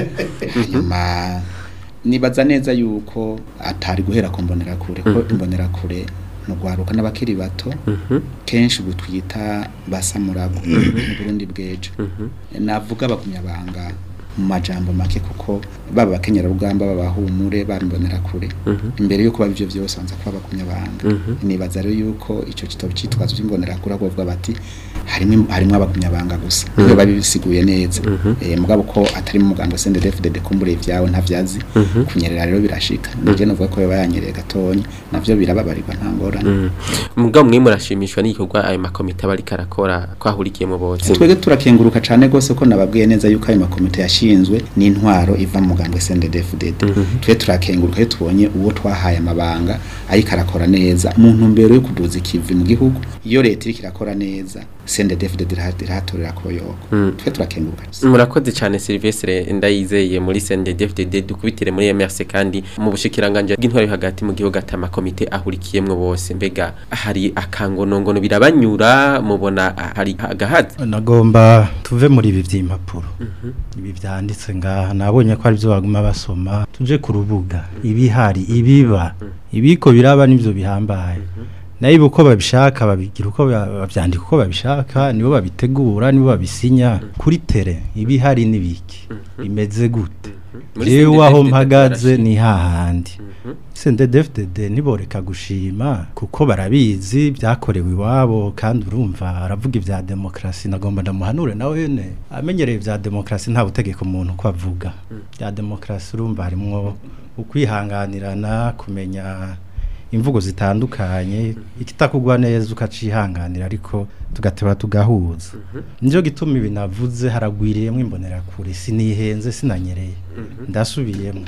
hanyuma nibaza neza yuko atari guhera ku mbonerakure ko imbonerakure ni ugwaruka n'abakiri bato kenshi ubu twita basamurago mu burundi bw'ejo navuga bagumyabanga mu majambo make kuko baba abakenyerarugamba babahumure bambonerakure imbere yuko baba ivyo vyose banza kuba bagumyabanga nibaza rero yuko ico kitabo citwazo cy'imbonerakure ahubwo bavuga bati harimo harimo abagumyabanga gusa niyo babisiguye neza eh mugabo ko atari mu muganga CNDD-FDD kumbure ivyawe ntavyazi kunyerera rero birashika nije novuga ko yaba yanyereye gatonya navyo birababarirwa nta ngorane mugabo mwe murashimishwa n'igikorwa ayo makomite aba ariko arakora kwahurikiyemo bose twebwe turakenguruka cane gose ko nababwiye neza yuko ayo makomite yashimye ishinzwe n'intwaro iva mu mugambwe CNDD-FDD twe turakenguruka iyo tubonye uwo twahaye amabanga ariko arakora neza mu ntumbero yo kuduza ikivi mu gihugu iyo leta iriko irakora neza CNDD-FDD iraha- irahatorera koyoko twe turakenguruka murakoze cyane Silvestre ndayizeye muri CNDD-FDD dukubitire muri MRC kandi mu bushikiranganje bw'intwari yo hagati mu gihugu atama komite ahurikiyemwe bose mbega hari akangonongono birabanyura mubona hari agahazi nagomba tuve muri ibi by'impapuro ibi byanditse ngaha nabonye ko ari byo baguma basoma tuje ku rubuga ibihari ibiba ibiko biraba nibyo bihambaye nayo uko babishaka babigira uko ba- babyandika uko babishaka nibo babitegura nibo babisinya kuri tere ibihari n'ibiki bimeze gute Muri jewe aho CNDD-FDD mpagaze barashima. ni hahandi CNDD-FDD ntiboreka gushima kuko barabizi byakorewe iwabo kandi urumva aravuga ibya demokarasi nagomba ndamuhanure nawe ne amenyereye ibya demokarasi nta butegeko umuntu uko avuga bya demokarasi urumva harimwo ukwihanganirana kumenya imvugo zitandukanye ikitakugwa neza ukacihanganira ariko tugateba tugahuza nico gituma ibi navuze haragwiriyemwo imbonerakure sinihenze sinanyereye ndasubiyemo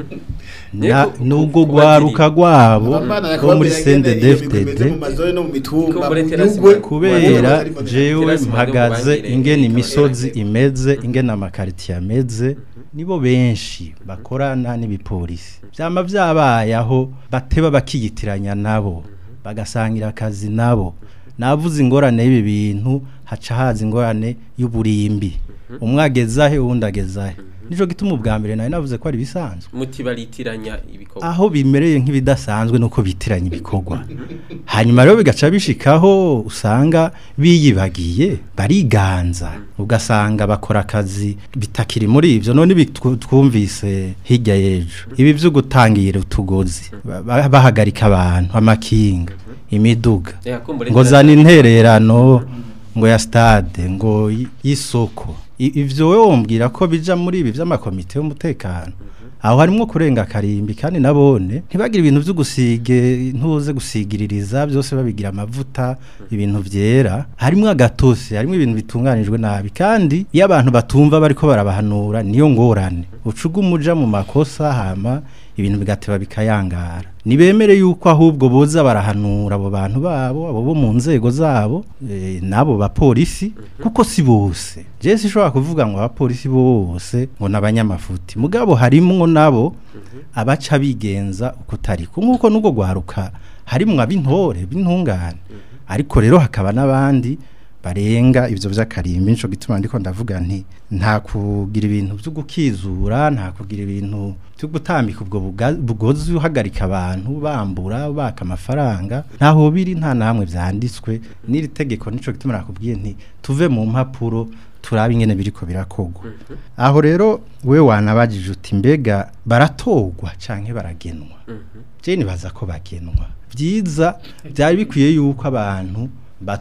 Na- Yego, nubwo ku- rwaruka rwabo Abana bo muri yakababwira ngene iyo bimeze CNDD-FDD mu mazone no mu mitumba Kumbure mu terasi nyugwe mu- kubera Terasi jewe Terasi mu mpagaze bangire, ingene ikaba imisozi yarageze. imeze ingene amakaritiye ameze nibo benshi bakorana n'ibipolisi byama byabaye aho bateba bakiyitiranya nabo bagasangira akazi nabo navuze ingorane y'ibi bintu haca haza ingorane y'uburimbi umwe agezahe uwundi agezahe nico gituma ubwa mbere nawe navuze ko ari bisanzwe muti baritiranya ibikorwa aho bimereye nk'ibidasanzwe nuko bitiranya ibikorwa hanyuma rero bigaca bishikaho usanga biyibagiye bariganza ugasanga bakora akazi bitakiri muri ivyo none ibi twu- twumvise hirya y'ejo ibi vyo gutangira utugozi ba- ba- bahagarika abantu amakinga imiduga Eh, kumbure ngo terasi- zana intererano ngo ya stade ngo y- y'isoko I- ivyo wewe wombwira ko bija muri ibi vy'amakomite y'umutekano aho harimwo kurenga karimbi kandi nabone ntibagire ibintu vyo gusige ntuze gusigiririza byose babigira amavuta ibintu vyera harimwo agatose harimwo ibintu bitunganijwe nabi kandi iyo abantu batumva bariko barabahanura niyo ngorane ucuga umuja mu makosa hama ibintu bigateba bikayangara nibemere yuko ahubwo boza barahanura abo bantu babo abo bo mu nzego zabo e, nabo bapolisi kuko si bose je sishobora kuvuga ngo abapolisi bose ngo nabanyamafuti mugabo harimwo nabo abaca bigenza uko tariko nkuko nugo gwaruka harimwo ab'intore b'intungane ariko rero hakaba n'abandi barenga ivyo vy'akarimbi nico gituma ndiko ndavuga nti nta kugira ibintu vyo gukizura nta kugira ibintu vyo gutambika ubwo buga- bugozi uhagarika abantu bambura baka amafaranga ntaho biri nta namwe vyanditswe n'iri tegeko nico gituma nakubwiye nti tuve mu mpapuro turabe ingene biriko birakogwa aho rero we wanabajije uti mbega baratogwa canke baragenwa je nibaza ko bagenwa byiza byari bikwiye yuko abantu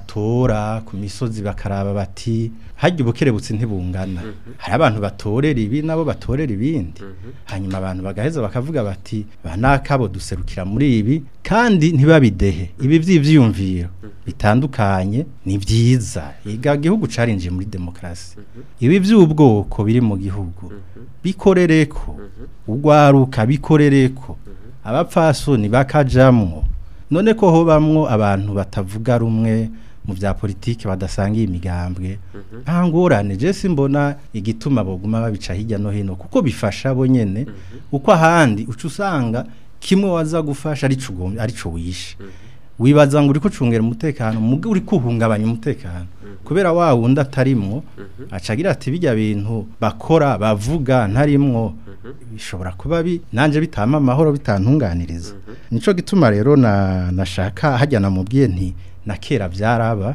batora ku misozi bakaraba bati hajya ubukerebutsi ntibungana hari abantu batorera ibi nabo batorera ibindi hanyuma abantu bagaheza bakavuga bati ba nakabo duserukira muri ibi kandi ntibabidehe ibi by'ivyiyumviro bitandukanye ni byiza iga gihugu carinjiye muri demokarasi ibi by'ubwoko biri mu gihugu bikorereko ugwaruka bikorereko abapfasoni bakajamwo none ko hobamwo abantu batavuga rumwe mu bya politiki badasangiye imigambwe nta ngorane je simbona igituma boguma babica hirya no hino kuko bifasha bo nyene uko ahandi uca usanga kimwe waza gufasha arico ugomba- arico wishe wibaza ngo uriko ucungera umutekano muga uri kuhungabanya umutekano kubera wa wundi atarimwo acagira ati bijya bintu bakora bavuga ntarimwo bishobora kuba bi nanje bitama amahoro bitantunganiriza nico gituma rero na nashaka hajya namubwiye nti na kera byaraba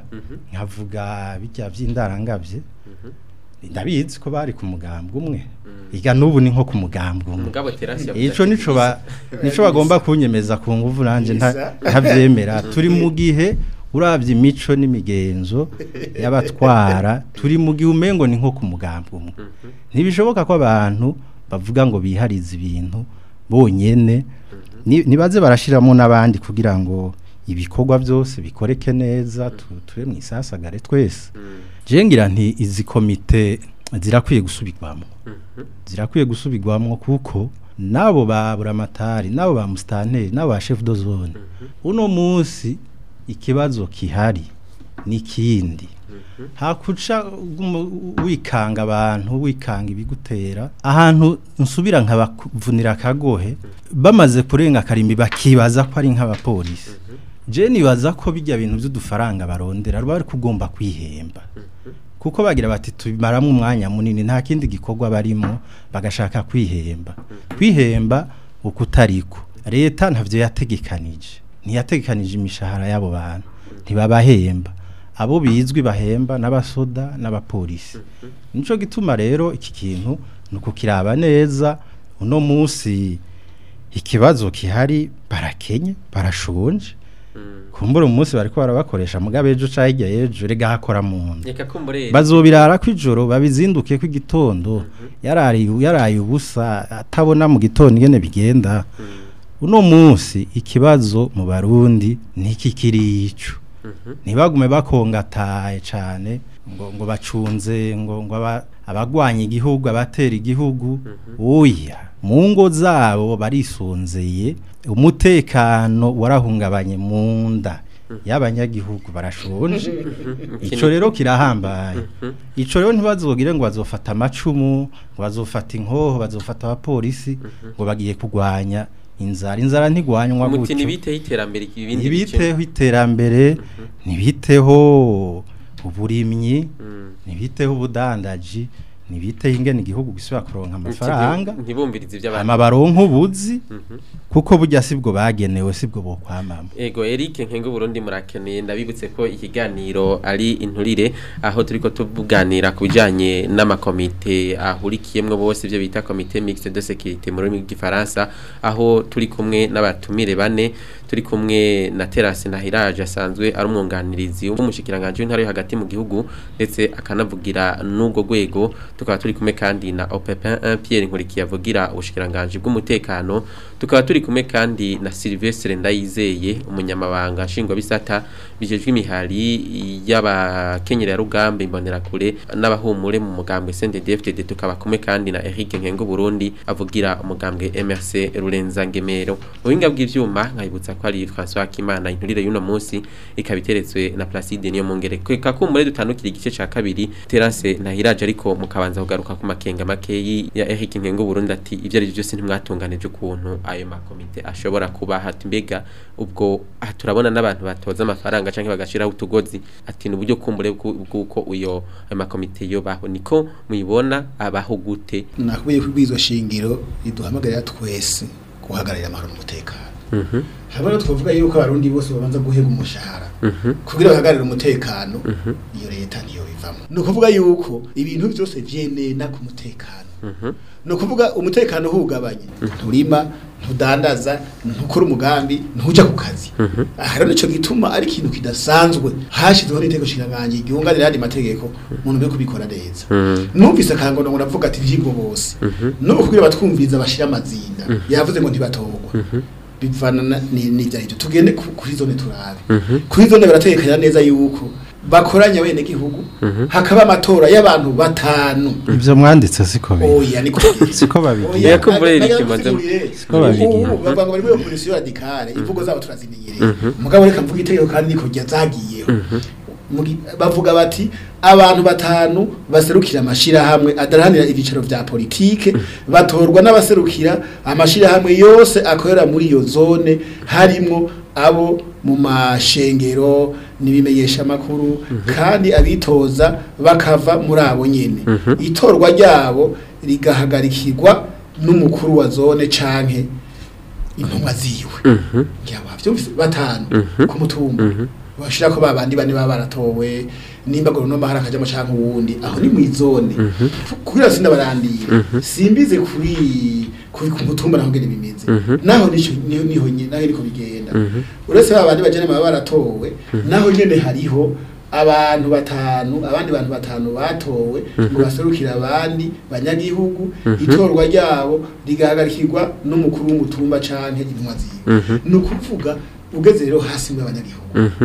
nkavuga bijya by'indarangabye ndabizi ko bari ku mugambwe umwe iga n'ubu ni nko ku mugambwe umwe mugabo terasi yavuze ico ati, nico ba nico bagomba kunyemeza ku nguvu nanje nta- ntavyemera turi mu gihe uravye imico n'imigenzo y'abatwara turi mu gihe umengo ni nko ku mugambwe umwe ntibishoboka ko abantu bavuga ngo biharize ibintu bonyene ni- nibaze barashiramo n'abandi kugira ngo ibikorwa byose bikoreke neza tu- tube mu isasagare twese je ngira nti izi komite zirakwiye gusubirwamo zirakwiye gusubirwamo kuko nabo ba buramatari nabo ba musitanteri nabo ba chef de zone uno munsi ikibazo kihari n'ikindi hakuca ugumu- wikanga abantu wikanga ibigutera ahantu nsubira nkabavunira akagohe bamaze kurenga akarimbi bakibaza ko ari nk'abapolisi je nibaza ko bijya bintu by'udufaranga barondera bari kugomba kwihemba kuko bagira bati tubimaramo umwanya munini nta kindi gikorwa barimo bagashaka kwihemba kwihemba ukutariko leta ntavyo yategekanije ntiyategekanije imishahara y'abo bantu ntibabahemba abo bizwi bahemba n'abasoda n'abapolisi nico gituma rero iki kintu ni ukukiraba neza uno munsi ikibazo kihari barakenye barashonje kumbura umunsi bariko barabakoresha mugabe ejo ca hirya y'ejo rega hakora mu nda reka kumbure bazobirara kw'ijoro babizinduke kw'igitondo yaraye yaraye ubusa atabona mu gitondo ingene bigenda uno munsi ikibazo mu barundi niki kirico ntibagume bakongataye cane ngo ngo bacunze ngo ngo aba- abagwanya igihugu abatera igihugu oya mu ngo zabo barisonzeye umutekano warahungabanye mu nda y'abanyagihugu barashonje ico rero kirahambaye ico rero ntibazogire ngo bazofata amacumu ngo bazofata inkoho bazofata abapolisi ngo bagiye kugwanya inzara inzara ntigwanywa umuti gutyo ntibiteho iterambere ibindi ntibiteho iterambere ntibiteho uburimyi ntibiteho ubudandaji ntibiteho ingene igihugu gisubira kuronka amafaranga ntibumvirize iby'abantu hama baronka ubuzi kuko burya sibwo bagenewe sibwo bokwamama Ego Eric Nkengo Burundi murakeneye ndabibutse ko ikiganiro ari inturire aho turiko tuvuganira ku bijanye n'amakomite ahurikiyemwe bose ibyo bita komite mixte de sécurité mu rurimi rw'igifaransa aho turi kumwe n'abatumire bane turi kumwe na Terence Nahiraje asanzwe ari umwunganirizi w'umushikiranganje w'intara yo hagati mu gihugu ndetse akanavugira n'ubwo rwego tukaba turi kumwe kandi na Opepin 1 Pierre Nkurikiye avugira ubushikiranganje bw'umutekano tukaba turi kumwe kandi na Sylvestre Ndayizeye umunyamabanga nshingwabisata bijejwe imihari y'abakenyera rugamba imbonera kure n'abahumure mu mugambwe CNDD-FDD tukaba kumwe kandi na Eric Nkengo Burundi avugira umugambwe MRC Rurenza Ngemero mu binga bw'ivyuma nkayibutsa ko ari François Kimana inturire y'uno munsi ikabiteretswe na Placide niyo mungere kweka kumure dutandukira igice ca kabiri Terence Nahiraje ariko mukabanza kugaruka ku makenga makeyi ya Eric Nkengo Burundi ati ivyo ari byo byose ntimwatunganije ukuntu ayo makomite ashobora kuba hati mbega ubwo aha turabona n'abantu batoza amafaranga canke bagashiraho utugozi ati ni uburyo kumbure bw'u- bw'uko uyo ayo makomite yobaho niko muyibona abaho gute nakubiye ko ibwirizwa shingiro riduhamagarira twese guhagararira amahoro n'umutekano habona twavuga yuko abarundi bose babanza guhega umushahara kugira bahagararire umutekano iyo leta niyo bivamo ni ukuvuga yuko ibintu byose vyenena ku mutekano ni ukuvuga umutekano uhungabanye nturima ntudandaza ntukora umugambi ntuja ku kazi aha rero nico gituma ari ikintu kidasanzwe hashyizweho n'iteko nshinganganji ryunganira ayandi mategeko mu ntumbero yo kubikora neza numvise akangono ngo navuga ati vyingo bose no kugira batwumviriza bashira amazinda yavuze ngo ntibatogwa bivana na- ni ni ibyo tugende ku- kuri zone turabe kuri zone barategekanya neza yuko bakoranya bene gihugu hakaba amatora y'abantu batanu ivyo mwanditse siko biri oya niko siko babigira Oya, ko mbere iri kimaze- Siko babigira. bavuga ngo bari muri opposition radicale imvugo zabo turazimenyereye mugabo reka mvuga itegeko kandi niko ryazagiyeho Mugi- bavuga bati abantu batanu baserukira amashirahamwe adaranira ibyicaro vya politike batorwa n'abaserukira amashirahamwe yose akorera muri iyo zone harimwo abo mu mashengero n'ibimenyesha makuru kandi abitoza bakava muri abo nyene itorwa ryabo rigahagarikirwa n'umukuru wa zone canke intumwa ziwe yaba byumvise batanu ku mutumba bashira ko babandi bane baba baratowe nimba ngo no mahara kajamo canke uwundi aho ni mwizone kugira sinda barandira simbize kuri kuri ku mutumba naho ngene bimeze naho nico niho niho nyine naho niko bigenda uretse babandi bajene baba baratowe naho nyene hariho abantu batanu abandi bantu batanu batowe ngo baserukira abandi banyagihugu itorwa ryabo rigahagarikirwa n'umukuru w'umutumba canke intumwa ziwe ni ukuvuga ugeze rero hasi mu abanyagihugu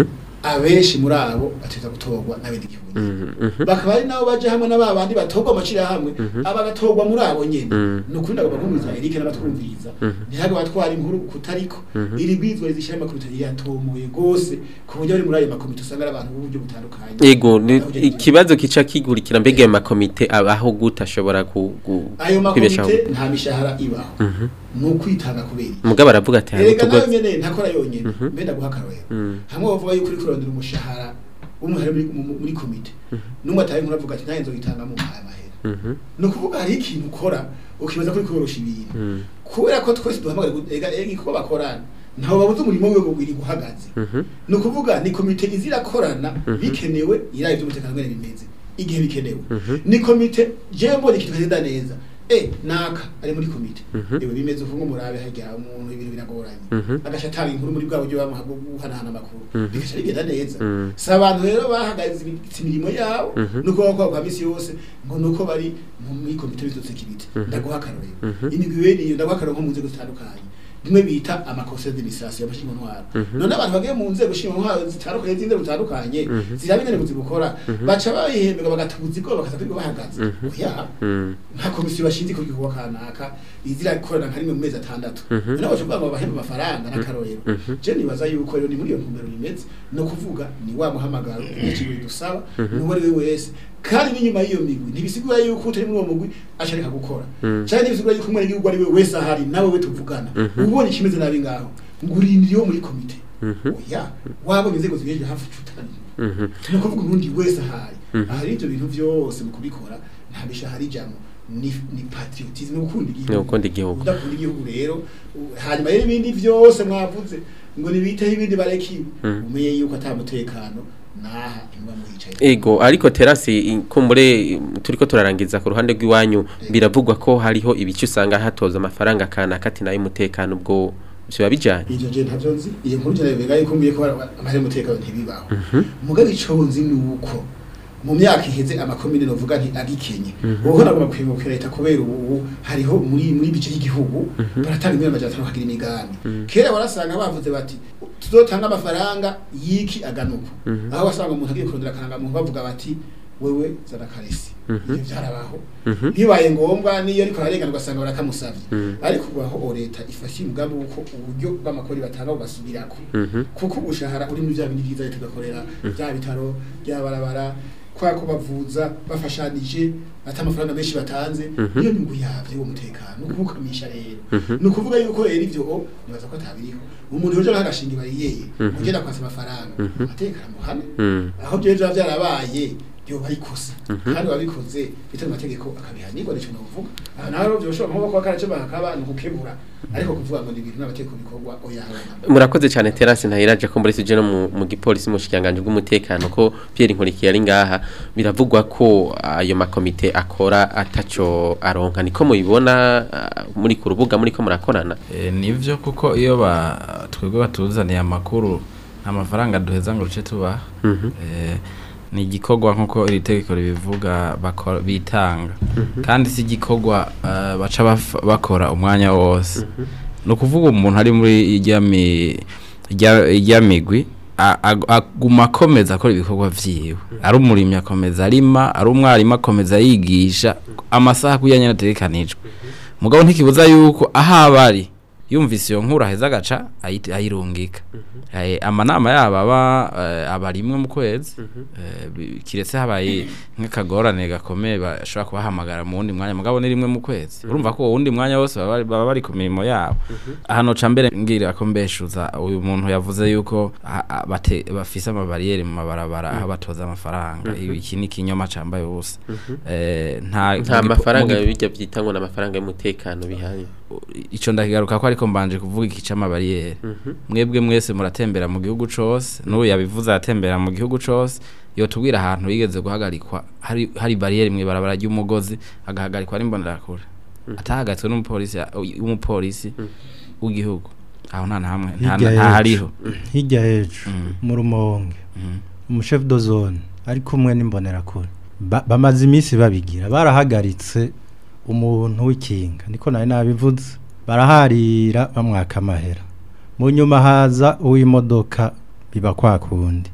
abenshi muri abo bateza gutorwa n'abenegihugu nyene bakaba ari nabo baje hamwe n'aba bandi batorwa amacira hamwe abagatorwa muri abo nyene ni ukuri ndagomba kumviriza Eric n'abatwumviriza ntihaga batwara inkuru kutariko iri bwizwa rizishira amakuru itari yatomoye gose ku buryo bari muri ayo makomite usanga ari abantu b'uburyo butandukanye Ego ni- Aho ugenda- ikibazo kica kigurikira mbega ayo makomite abaho gute ashobora ku- ku- ayo kwibeshaho makomite nta mishahara ibaho ni ukwitanga kubera iki? mugabo aravuga ati hari erega nawe utugozi nyene ntakora yonyene mbe ndaguha akarorero hamwe bavuga yuko uri kurondera umushahara w'umuhari muri, mu- muri komite n'umwe atari nkuru avuga ati nanjye nzogitanga mu aya mahera ni ukuvuga hari ikintu ukora ukibaza kuri korosha ibintu kubera ko twese duhamagara gu- ega ega iko bakorana ntawe babuze umurimo wiwe ngo wiri guhagaze ni ukuvuga ni komite izirakorana bikenewe iraye by'umutekano ngene bimeze igihe bikenewe ni komite je mbona ikintu kagenda neza eh naka ari muri komite ewe bimeze uvuga murabe hajya umuntu ibintu biragoranye agasha atanga inkuru muri bwa buryo bamuha bwo guhanahana amakuru bigasha bigenda neza si abantu rero bahagaze ibi- imirimo yabo nuko bakora kwa misi yose ngo nuko bari mu- muri komite bizo security ndaguha akarorero imigwi bene iyo ndaguha akarorero nko mu nzego zitandukanye bimwe bita amakosa d'administration y'abashinzwe ntwaro none abantu bagiye mu nzego nshinzwe ntwaro zitandukanye z'inzego zitandukanye ziraba ingene buzibukora baca babihembera bagatubuza ibwo bakaza kwiga bahagaze oya nka komisiyo bashinzwe ku gikorwa kanaka izirakorana nka rimwe mu mezi atandatu none baca kuvuga ngo bahembe amafaranga n'akarorero je nibaza yuko rero ni muri iyo ntumbero bimeze no kuvuga ni wa muhamagaro ikigo dusaba n'uwo ari we wese kandi n'inyuma y'iyo migwi ntibisigura yuko utari muri uwo mugwi asharika gukora cyane ntibisigura yuko umwe n'igihugu ari we wese ahari nawe we tuvugana ubonye ikimeze nabi ngaho ngo urindire iyo muri komite oya wabonye inzego zigejeje hafi cutani ni ukuvuga urundi wese ahari ahari ibyo bintu byose mu kubikora nta mishahara ijambo ni ni patriotisme ni gukunda igihugu Ni gukunda igihugu. udakunda igihugu rero u- hanyuma rero ibindi byose mwavuze ngo nibiteho ibindi bareki umenye yuko ata mutekano naha imba mwicaye Ego ariko terasi kumbure turiko turarangiza ku ruhande rw'iwanyu biravugwa ko hariho ibice usanga hatoza amafaranga kana kati nayo umutekano ubwo biba bijanye ivyo je ntavyo nzi iyo nkuru je bega yuko mbiye ko amahera umutekano ntibibaho mugabe ico nzi nuko mu myaka iheze amakomine novuga nti agikenye ubu nagomba kwimukira leta kubera ubu hariho muri muri bice y'igihugu baratanga imyaka amajana atanu hagira imigambi kera barasanga bavuze bati tuzotanga amafaranga yiki aganuko aho wasanga umuntu agiye kurondera akaranga muntu bavuga bati wewe zana karesi ivyo vyarabaho bibaye ngombwa niyo ariko ararengana ugasanga barakamusavye ariko ubu aho leta ifashe umugambi w'uko uburyo bw'amakori batanga bugasubirako kuko ubushahara uri muri vya bindi vyiza leta igakorera vya bitaro vya barabara kwa ko bavuza bafashanije ata amafaranga menshi batanze niyo nyungu yavyo uwo mutekano ukukamisha rero ni ukuvuga yuko rero ivyo o nibaza ko atabiriho umuntu yoje agashinga bariyeye mugenda kwasa amafaranga atekana muhane aho byo biba byarabaye yoba ari kosa kandi wabikoze bitari amategeko akabihanirwa nico novuga aha naho rero byoshobora nko kuba karace bakaba ni ukukebura ariko kuvuga ngo ni ibintu n'amategeko bikorwa oya habona murakoze cyane terasi ntahiraje ko muri sije no mu, mu gipolisi mu shikanganje bw'umutekano ko Pierre Nkurikiye ari ngaha biravugwa ko ayo makomite akora ataco aronka niko mubibona ah, muri ku rubuga muri ko murakorana Eh, nivyo kuko iyo ba twebwe batuzaniye amakuru nta mafaranga duheza ngo ruce tubaha Eh, ni igikorwa nk'uko iri tegeko ribivuga bakora- bitanga kandi si igikorwa eh, baca baf- bakora umwanya wose ni ukuvuga umuntu ari muri ijya mi- ijya- ijya migwi a- ag- aguma akomeza akora ibikorwa vyiwe ari umurimyi akomeza arima ari umwarimu akomeza yigisha amasaha kuya nyene ategekanijwe mugabo ntikibuza yuko aho aba ari yumvise iyo nkuru aheza agaca ayit- ayirungika Eh, amanama yabo aba eh, aba rimwe mu kwezi Eh, bi- kiretse habaye nk'akagorane gakomeye bashobora kubahamagara mu wundi mwanya mugabo ni rimwe mu kwezi urumva ko uwo wundi mwanya wose baba bari- baba bari ku mirimo yabo hano ca mbere ngira ko mbeshuza uyu muntu yavuze yuko a- a- bate- bafise amabariyeri mu mabarabara aho batoza amafaranga iki ni ikinyoma cambaye ubusa Eh, nta nta mu gipo- mafaranga mu gipo- bijya byitangwa n'amafaranga y'umutekano bihari ico ndakigaruka ko ariko mbanje kuvuga iki c'amabariyeri mwebwe mwese muratembera mu gihugu cose n'ubu yabivuze aratembera mu gihugu cose yotubwira ahantu yigeze guhagarikwa hari hari bariyeri mw'ibarabara ry'umugozi agahagarikwa n'imbonerakure atahagaritswe n'umupolisi umupolisi w'igihugu aho nta na hamwe nta Hirya nta y'ejo. hariho hirya hejuru Mm. mu rumonge Mhm. umushefu do zone ari kumwe n'imbonerakure Ba- bamaze iminsi babigira barahagaritse umuntu w'ikinga niko nari nabivuze baraharira bamwaka amahera mu nyuma haza uw'imodoka biba kwa kundi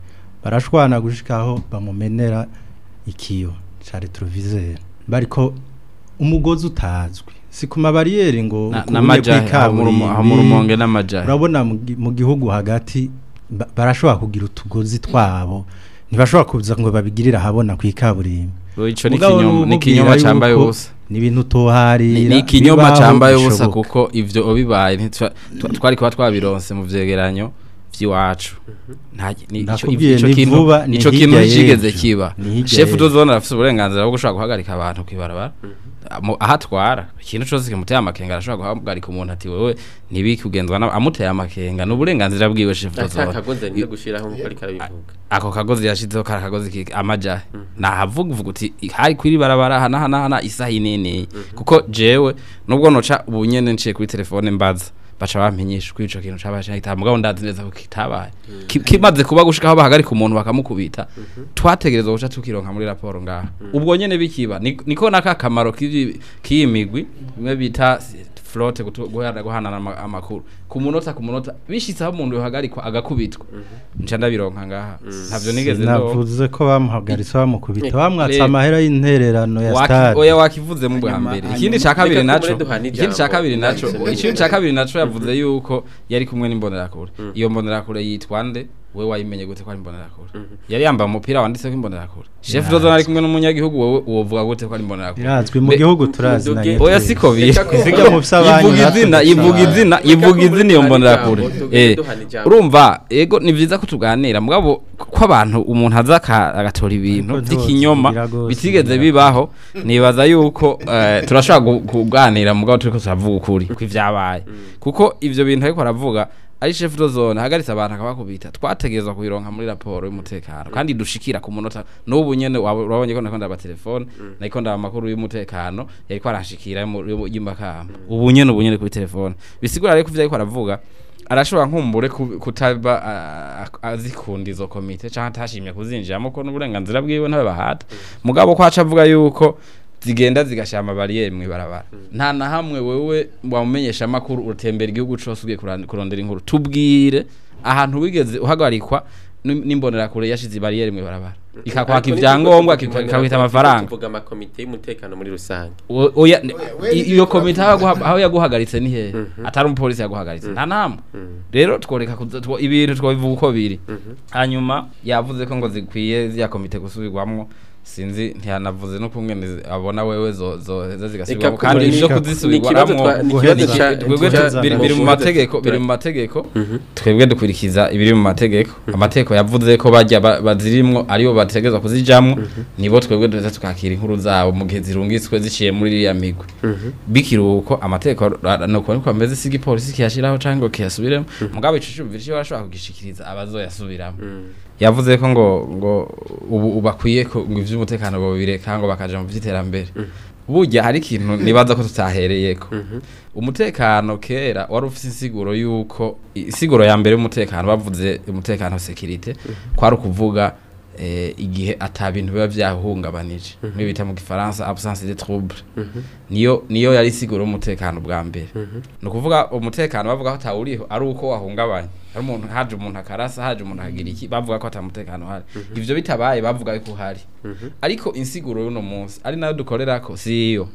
barashwana gushikaho bamumenera ikiyo ca retroviseur bariko umugozi utazwi si ku mabariyeri ngo Na- ukubuye n'amajahe aho mu rumo- aho mu rumonge kw'ikaburimbi. n'amajahe urabona mu gi- mu gihugu hagati ba- barashobora kugira utugozi twabo ntibashobora kuza ngo babigirire ahabona ku ikaburimbi Bro, ico ni Mugabo ikinyoma ni n'ububwira ikinyoma cambaye yuko ubusa ni ibintu utoharira ni ni ikinyoma bibaho, cambaye ubusa bishoboka. kuko ivyo obibaye ntitwa- twa- twari kuba twabironse mu vyegeranyo vy'iwacu Nta- ni- ico- Nakubwiye ico ni kintu- vuba, ni ico kintu hirya nticigeze y'ejo. kiba Ni hirya shefu y'ejo. tuzona arafise uburenganzira bwo gushobora guhagarika abantu kwibarabara Mu- aho atwara ikintu cose kimuteye amakenga arashobora guhagarika umuntu ati wewe ntibiki ugenzwa na amuteye amakenga ni uburenganzira bwiwe shefu ata tuzona kagozi nje gushiraho nkuko ariko arabivuga ako kagozi yashizeho kari akagozi ki- amajahe nahavuga uvuga uti hari kwiri barabara hana hana hana isaha inini kuko jewe nubwo noca ubu nyene nciye kuri telefone mbaza baca bampinyisha kuri ico kintu cabaye canke kitaba mugabo ndazi neza ko kitabaye Ki- kimaze kuba gushika aho bahagarika umuntu bakamukubita twategerezwa guca tukironka muri raporo ngaha ubwo nyene bikiba ni- niko naka kamaro k'iyi k'iyi migwi bimwe bita flotte gutu- guhana guhanana ama- amakuru ku munota ku munota bishitse aho umuntu yohagarikwa agakubitwa nca ndabironka ngaha ntavyo nigeze ndo navuze ko bamuhagaritse bamukubita Eh, bamwatse le- amahera y'intererano ya Waki- stade oya wakivuze mu bwa Hanyuma- mbere hanyuma- ikindi ca kabiri Reka naco tumure duhana ikindi ca ijambo. kabiri naco Nahise ikindi ca kabiri naco yavuze yuko yari kumwe n'imbonerakure iyo mbonerakure yitwa nde we wayimenye gute ko ari imbonerakure yari yambaye umupira wanditseko imbonerakure chef dozo ari kumwe n'umunyagihugu wowe wovuga gute ko ari imbonerakure birazwi mu Be- gihugu turazi na Nduge- nyene oya twese. siko biri Reka ko- Siga mu vy'abanyu ivuga izina natwe ivuga tuzi. izina Reka ivuga ko izina iyo muri mbonerakure duhana ijambo, tugende eh duhana ijambo. urumva ego ni vyiza ko tuganira mugabo ko abantu umuntu aza aka- agatora ibintu Ariko vy'ikinyoma ntiwozigira gose, bitigeze ngira. bibaho nibaza yuko eh, turashobora gu- kuganira mugabo turiko turavuga ukuri ko ivyabaye kuko ivyo bintu ariko aravuga ari chef de zone ahagaritse abantu akabakubita twategerezwa kubironka muri raporo y'umutekano kandi dushikira ku munota n'ubu nyene waba- urabonye ko nako ndaba telefone nako ndaba amakuru y'umutekano yariko arashikira mu- yo- y'imakamba ubu nyene ubu nyene kuri telefone bisigura rero ko ivyo ariko aravuga arashobora nkumbure ku- kutaba a- a- azikunda izo komite canke atashimye kuzinjiramo ko n'uburenganzira bwiwe ntabe bahata mugabo ko aca avuga yuko zigenda zigashira amabariyeri mw'ibarabara nta na hamwe wewe wamumenyesha amakuru utembera igihugu cose ugiye kuran- kurondera inkuru tubwire ahantu wigeze uhagarikwa n'im- n'imbonerakure yashize ibariyeri mw'ibarabara ikakwaka Ariko ivyangombwa nitwo tuvuga ikakwita imbonera- amafaranga tuvuga amakomite y'umutekano muri rusange O- oya i- iyo komite aho yaguha- aho yaguhagaritse ni hehe atari umupolisi yaguhagaritse nta namwe rero tworeka kuza- two- ibintu twabivuga uko biri hanyuma yavuze ko ngo zikwiye zya komite gusubirwamwo sinzi ntiyanavuze no kumwe abona wewe zo zo zo zigasubirwamo Eka, kandi ni- ivyo ni kuzisubirwamo ikibazo twa- ni Guheza ikibazo ca- twebwe ca- tu- biri biri mu mategeko biri mu mategeko twebwe dukurikiza ibiri mu mategeko amategeko yavuze ko bajya ba- bazirimwo aribo bategezwa kuzijamwo nibo twebwe duheza tukakira inkuru zabo mu gihe zirungitswe ziciye muri iriya migwi bikiruko amategeko ra- nuko niko ameze si igipolisi kiyashiraho canke ngo kiyasubiremo mugabo ico cumvira ico barashobora kugishikiriza abazoyasubiramo yavuze ko ngo ngo ubu ubu bakwiye ko ngo ivy'umutekano babireka ngo bakaja mu vy'iterambere burya hari ikintu nibaza ko tutahereyeko umutekano kera wari ufite insiguro yuko insiguro ya mbere y'umutekano bavuze umutekano sekirite kwari ukuvuga eh, igihe ata bintu biba vyahungabanije mwe bita mu gifaransa absence de trouble niyo niyo yari insiguro y'umutekano bwa mbere ni ukuvuga umutekano bavuga ko atawuriho ari uko wahungabanye ari umuntu haje umuntu akarasa haje umuntu akagira iki bavuga ko atamutekano uhari ivyo bitabaye bavuga ko uhari ariko insiguro y'uno munsi ari nayo dukorerako siyo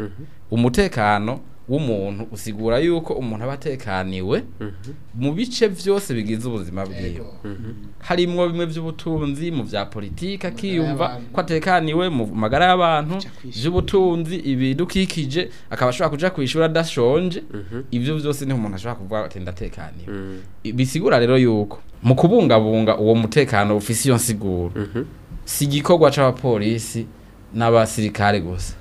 umutekano w'umuntu usigura yuko umuntu aba atekaniwe mu bice vyose bigize ubuzima bwiwe harimwo bimwe vy'ubutunzi mu vya politika akiyumva ko atekaniwe mu magara y'abantu vy'ubutunzi ibidukikije akaba ashobora kuja kwishura adashonje ivyo vyose niho umuntu ashobora kuvuga ati ndatekaniwe bisigura rero yuko mu kubungabunga uwo mutekano ufise iyo nsiguro si igikorwa c'abapolisi n'abasirikare gusa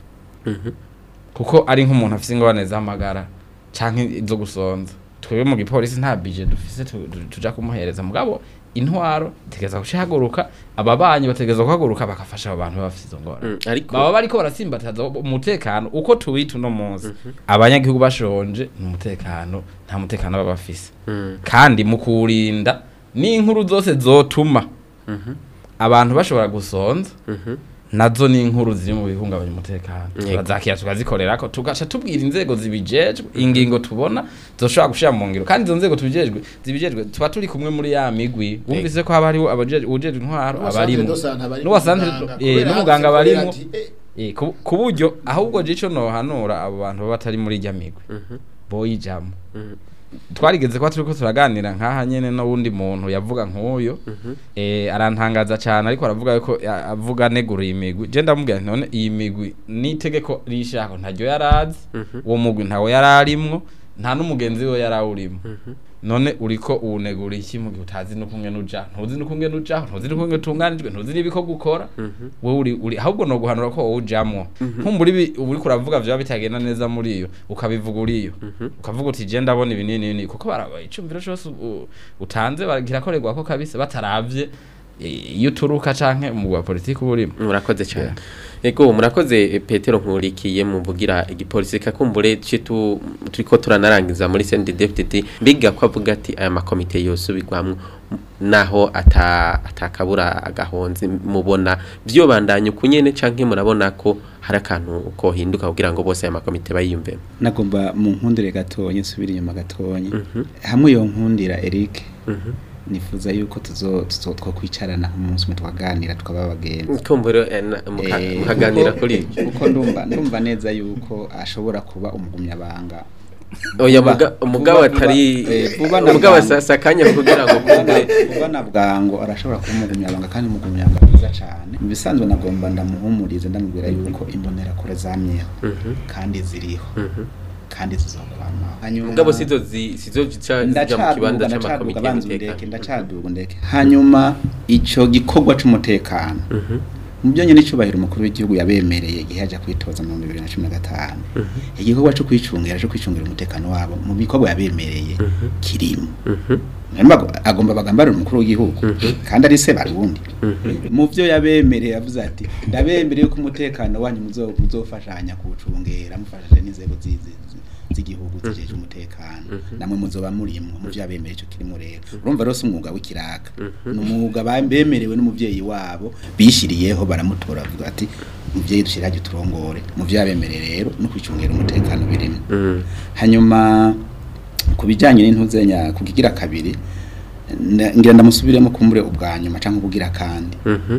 kuko ari nk'umuntu afise ingorane z'amagara canke zo gusonza twebwe mu gipolisi nta bije dufise tu- tu- tuja kumuhereza mugabo intwaro itegeza guhaguruka ababanyi bategeza guhaguruka bagafasha abo bantu baba bafise izo ngorane Mm, ariko baba bariko baratsimbataza umutekano uko tuwita uno munsi abanyagihugu bashonje ni umutekano nta mutekano baba bafise Mm, kandi mu kuwurinda n'inkuru zose zotuma abantu bashobora gusonza mhm. nazo ni inkuru ziri mu bihungabanya umutekano Yego. turazakira tukazikorera ko tugaca tubwira inzego zibijejwe ingingo tubona zoshobora gushira mu ngiro kandi izo nzego tubijejwe zibijejwe tuba turi kumwe muri ya migwi wumvise ko haba hariho abajejwe ubujejwe intwaro abarimo n'uwasanzwe eh, n'umuganga barimo Eh, ku ku buryo ahubwo jico nohanura abo bantu baba batari muri irya migwi boyijamo twarigeze kuba turiko turaganira nk'aha nyene n'uwundi muntu yavuga nk'uyo eh, arantangaza cyane ariko aravuga yuko ya- avuga negura iyi migwi je ndamubwira nti none iyi migwi n'itegeko rishako ntaryo yarazi uwo mugwi ntawe yararimwo nta n'umugenzi we yarawurimo none uriko uwunegura iki mu gihe utazi n'ukungene uja ntuzi n'ukungene ujaho ntuzi n'ukungene utunganijwe ntuzi n'ibiko gukora wowe uri uri ahubwo no guhanura ko wowe ujamwo nkumbura ibi uba uriko uravuga vyaba bitagenda neza muri iyo ukabivuga uriyo ukavuga uti je ndabona ibi nini nini kuko baraba icumviro cose u- utanze kirakorerwa ko kabisa bataravye eh, iyo uturuka canke umugwa wa politiki uba urimo murakoze cyane ego murakoze eh, petero nkurikiye muvugira igipolisi kakumbure citu turiko turanarangiza muri CNDD-FDD mbiga ko avuga ati aya makomite yose ubigwamwo naho ata atakabura agahonzi mubona byo bandanye kunyene canke murabona ko hari akantu ko hinduka kugira ngo bose aya makomite bayiyumvemo nagomba mu nkundire gatonya nsubira inyuma gatonya hamwe iyo nkundira Eric nifuza yuko tuzo tuzo twakwicarana umunsi umwe tukaganira tukaba abagenzi kumbure eh, na- muka- Eh, mukaganira kuko- kuri ibyo kuko ndumva ndumva neza yuko ashobora kuba umugumyabanga oya Vuba- muga- umugabo vuba- atari vuba- eh, vuba na umugabo bwangu. sasa kanya kugira ngo kumbure kuba na bwango arashobora kuba umugumyabanga kandi umugumyabanga mwiza cyane mu bisanzwe nagomba ndamuhumurize ndamubwira yuko imbonerakure zamyeho kandi ziriho kandi zizokwamaho hanyuma mugabo sizo zi- sizo zica zija mu kibanza c'amakomite banza undeke y'umutekano ndacaduga undeke hanyuma ico gikorwa c'umutekano mu byo nyine icubahiro umukuru w'igihugu yabemereye igihe yaje kwitoza mu 2015 igikorwa cyo kwicungira cyo kwicungira umutekano wabo mu bikorwa yabemereye kirimo Nemba agomba bagambarira umukuru w'igihugu kandi ari se barundi mu byo yabemereye yavuze ati ndabemereye ko umutekano wanyu muzo- muzofashanya kuwucungera mufashije n'inzego zi- zi- zi- z'igihugu zijeje umutekano namwe muzoba murimwo mu byo yabemereye ico kirimo rero urumva rero si umwuga w'ikiraka ni umwuga ba- bemerewe n'umuvyeyi wabo bishyiriyeho baramutora bavuga ati muvyeyi dushirage turongore mu byo yabemereye rero no kwicungira umutekano birimo hanyuma ku bijyanye n'intuzenya kukigira kabiri na- ngira ndamusubiremo kumbure ubwa nyuma cyangwa kugira kandi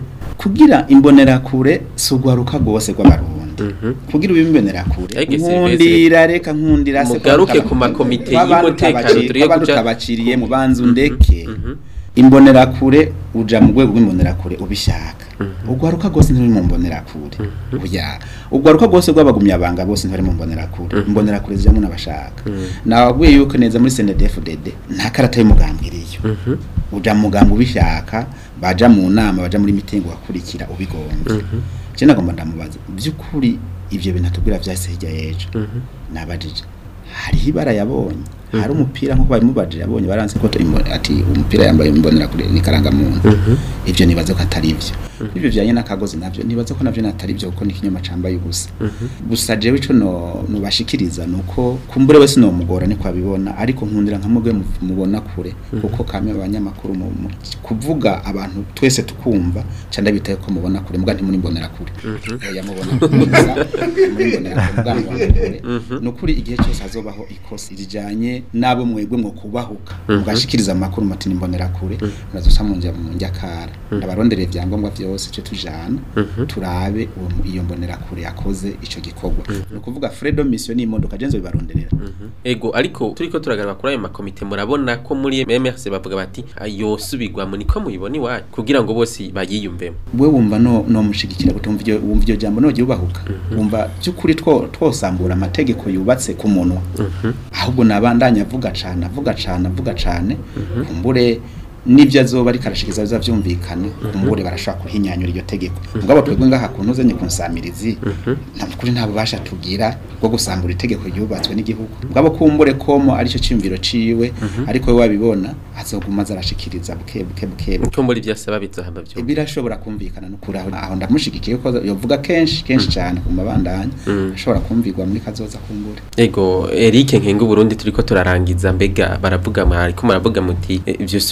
kugira imbonerakure si ugwaruka rwose rw'abarundi kugira ubimbonerakure Ege Sylvestre, nkundira reka nkundira se mugaruke kwa- ku makomite kwa bantu y'umutekano utabaci- turiye kwa bantu kuja- utabaciriye mu banzu ndeke imbonerakure uja mu rwego rw'imbonerakure ubishaka ugwaruka rwose nturi mu mbonerakure oya ugwaruka rwose rw'abagumyabanga bose ntari mu mbonerakure imbonerakure zijamwo n'abashaka nababwiye yuko neza muri CNDD-FDD nta karata y'umugambwe iriyo uja mu mugambwe ubishaka baja mu nama baja muri mitingi wakurikira ubigombye je nagomba ndamubaza by'ukuri ivyo bintu atubwira vyahise hirya y'ejo nabajije hariho ibara yabonye hari umupira nk'uko babimubajije yabonye baranze ko imbo- ati umupira yambaye imbonera kure ni karangamuntu ivyo nibaza ko atari ivyo ivyo bijanye n'akagozi navyo nibaza ko navyo natari ivyo kuko ni ikinyoma cambaye ubusa gusa jewe ico no nubashikiriza nuko kumbure wese no mugora ni kwabibona ariko nkundira nka mugwe mu- mubona kure kuko kamwe abanyamakuru mu- mu- kuvuga abantu twese tukumva canda bitaye ko mubona kure muga ntimuri mbonera kure oya mubona kure gusa muri mbonera kure muga mubona kure nukuri igihe cyose hazobaho ikosi rijanye nabo mwebwe mwo kubahuka mugashikiriza amakuru mati nimbonera kure murazosa mu njya mu njyakara ndabarondereye ibyangombwa byose cyo tujana turabe uwo mu- iyo mbonera kure yakoze ico gikorwa ni ukuvuga fredo mission n'imodoka jenzo bibaronderera ego ariko turiko turagaraba kuri ayo makomite murabona ko muri MMRC bavuga bati yosubirwamo niko muyibona iwanyu kugira ngo bose bayiyumvemo we wumva no no mushigikira gutumva iryo wumva iryo jambo no ubahuka wumva byukuri two twosambura amategeko yubatse ku munwa ahubwo nabandanya avuga cane avuga cane avuga cane kumbure nibyo azoba ariko arashikiza bizavyumvikana kumbure barashobora kuhinyanyura iryo tegeko mugabo twebwe ngaha kuntu uzenye kunsamirizi nta kuri nta bubasha tugira bwo gusambura itegeko ryubatswe n'igihugu mugabo kumbure komo arico cimviro ciwe ariko we wabibona azoguma azarashikiriza buke buke buke buke ko muri byasaba bizohamba byo birashobora kumvikana no kuri aho aho ndamushigikiye ko yovuga kenshi kenshi cyane ku mabandanya ashobora kumvirwa muri kazoza kumbure ego Eric Nkenga Burundi turiko turarangiza mbega baravuga mwari ko muravuga muti eh, ivyo subirwa mu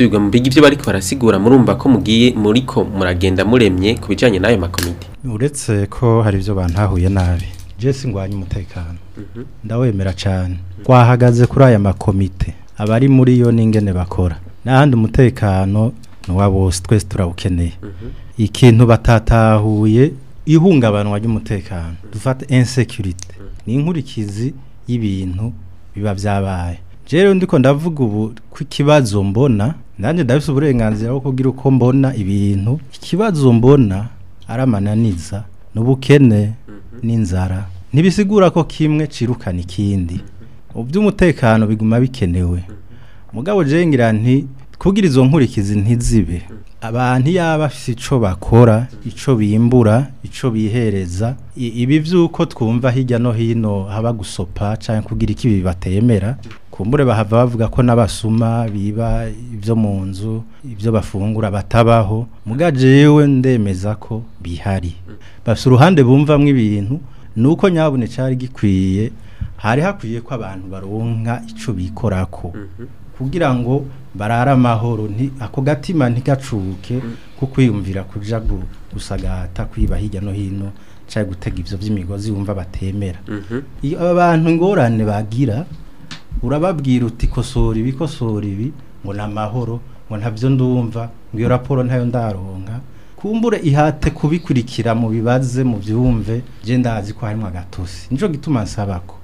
biga ivyo bariko barasigura murumva ko mugiye muriko muragenda muremye ku bijanye n'ayo makomite uretse ko hari ibyo bantahuye nabi jesi ngwanya umutekano ndawemera cyane twahagaze kuri aya makomite abari muri yo n'ingene bakora n'ahandi umutekano ni uwa bose twese turawukeneye ikintu batatahuye ihungabanwa ry'umutekano dufate insecurity ni inkurikizi y'ibintu biba byabaye rero ndiko ndavuga ubu ko ikibazo mbona nanjye ndabise uburenganzira bwo kugira uko mbona ibintu ikibazo mbona ari amananiza n'ubukene n'inzara ntibisigura ko kimwe cirukana ikindi mu by'umutekano biguma bikenewe mugabo jengira nti kugira izo nkurikizi ntizibe abantu yaba bafite ico bakora ico bimbura ico bihereza i- ibi vyuko twumva hirya no hino haba gusopa canke kugira iki bibatemera kumbure bahava bavuga ko n'abasuma biba ibyo mu nzu ibyo bafungura batabaho muga jewe ndemeza ko bihari bafite uruhande bumvamwo ibintu nuko nyabune cari gikwiye hari hakwiye ko abantu baronka ico bikorako kugira ngo barare amahoro nti ako gatima ntigacuke ko kwiyumvira kuja gu- gusagata kwiba hirya no hino cyangwa gutega ivyo vy'imigozi wumva batemera iyo abantu ingorane bagira urababwira uti kosora ibi kosora ibi ngo ni amahoro ngo ntabyo ndumva ngo iyo raporo ntayo ndaronka kumbure ihate kubikurikira mu bibaze mu byumve je ndazi ko harimo agatosi nico gituma nsaba ko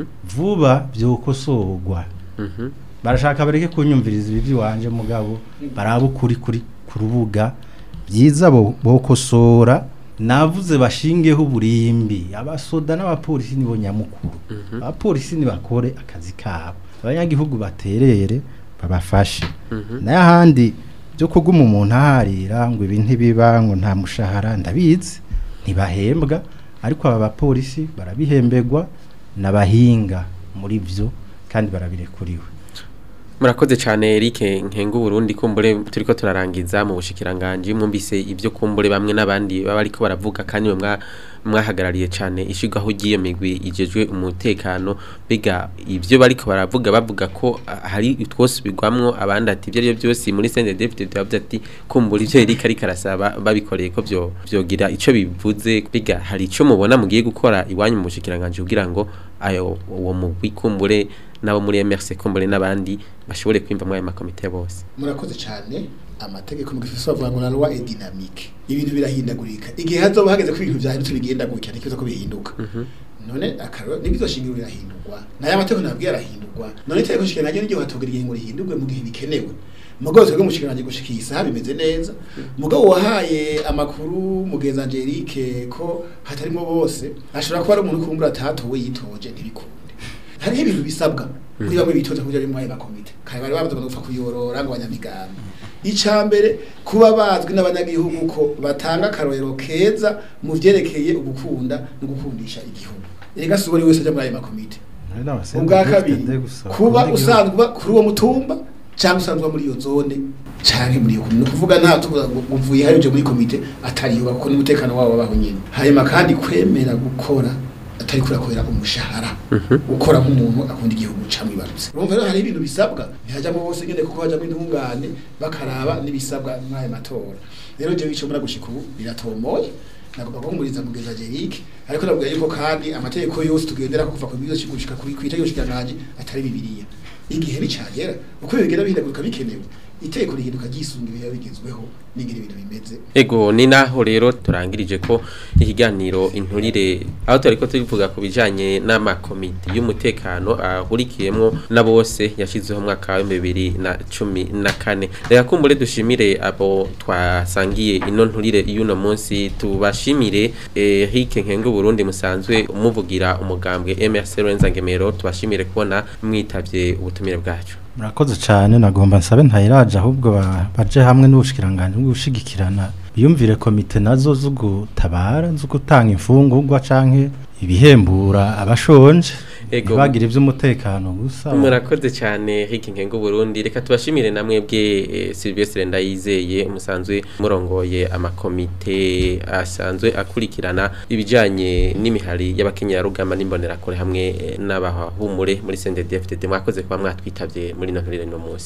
vuba byokosorwa barashaka bareke kunyumviriza ibi by'iwanje mugabo baraba ukuri kuri ku rubuga byiza bo- bokosora navuze bashingeho uburimbi abasoda n'abapolisi nibo nyamukuru abapolisi nibakore akazi kabo abanyagihugu baterere babafashe n'ahandi byo kuguma umuntu aharira ngo ibi ntibiba ngo nta mushahara ndabizi ntibahembwa ariko aba bapolisi barabihemberwa n'abahinga muri byo kandi barabirekuriwe murakoze cyane Eric nkengu Burundi kumbure turiko turarangiza mu bushikiranganje mwumvise ibyo kumbure bamwe n'abandi baba ariko baravuga kandi mwa mwahagarariye cyane ishigwaho giye migwi ijejwe umutekano biga ibyo bariko baravuga bavuga ko ah, hari utwosubirwamwo abandi ati ibyo ari byo byose muri Saint David bavuze ati kumbura ibyo Eric ariko arasaba babikoreye ko byo byogira ico bivuze biga hari ico mubona mugiye gukora iwanyu mu bushikiranganje kugira ngo ayo uwo mugwi kumbure nabo muri MRC kumbure n'abandi bashobore kwimva muri aya makomite bose murakoze cyane amategeko mu gifisa bavuga ngo la loi est dynamique ibintu birahindagurika igihe hazoba hageze ko ibintu byahindutse bigenda gutya ntikiza ko bihinduka none akaro nibizo shingiro birahindurwa nayo amategeko nabwiye arahindurwa none itegeko shingiro n'igihe hatogira igihe ngo rihindurwe mu gihe bikenewe mugabo twebwe mu shingiro gushikiye isaha bimeze neza mugabo wahaye amakuru mugenza Angelique ko hatarimo bose ashobora kuba ari umuntu kumbura atatowe yitoje ntibikunde hariho ibintu bisabwa muri bamwe bitoza kugira muri ayo makomite kare bari bavuze ngo gupfa kuyorora ngo abanyamigambi icya mbere kuba bazwi n'abanyagihugu ko batanga akarorero keza mu vyerekeye ugukunda no gukundisha igihugu erega si buri wese aja muri ayo makomite ubwa kabiri kuba usanzwe uba kuri uwo mutumba cyangwa usanzwe uba muri iyo zone canke muri iyo komite ni ukuvuga nta tuvuga ngo uvuye hari uje muri komite atariyo kuko n'umutekano wabo babaho nyine hanyuma kandi kwemera gukora atari kurakorera umushahara ukora nk'umuntu akunda igihugu camwe ibarutse urumva rero hari ibintu bisabwa ntihajamo bose nyene kuko hajamo intungane bakaraba n'ibisabwa mw'ayo matora rero jewe ico mura gushika ubu biratomoye nagomba guhumuriza mugeza Jerick ariko nabwiye yuko kandi amategeko yose tugendera ko kuva ku bizo gushika kuri kwita yose kiranganje atari bibiliya igihe nicagera uko bigenda bihindaguruka bikenewe iteko rihinduka ryisunga ibihe bigezweho n'ingene ibintu bimeze ego ni naho rero turangirije ko ikiganiro inturire aho turiko tuvuga ku bijanye n'amakomite y'umutekano ahurikiyemwo na bose yashizweho mu mwaka wa bibiri na cumi na kane reka kumbure dushimire abo twasangiye ino nturire y'uno munsi tubashimire Eric Nkengu Burundi musanzwe umuvugira umugambwe MRC Lorenza Ngemero tubashimire kubona mwitavye ubutumire bwacu murakoze cyane nagomba nsabe ntayiraje ahubwo ba- baje hamwe n'ubushikiranganje bwo gushigikirana biyumvire komite nazo zo gutabara zo gutanga imfungurwa canke ibihembura abashonje Ego. ntibagire iby'umutekano gusa murakoze cyane Eric Nkengu Burundi reka tubashimire namwe bwe eh, Sylvestre Ndayizeye umusanzwe murongoye amakomite asanzwe akurikirana ibijanye n'imihari y'abakenyera rugamba n'imbonerakure hamwe eh, n'abahumure muri CNDD-FDD mwakoze kuba mwatwitavye muri no nturire no munsi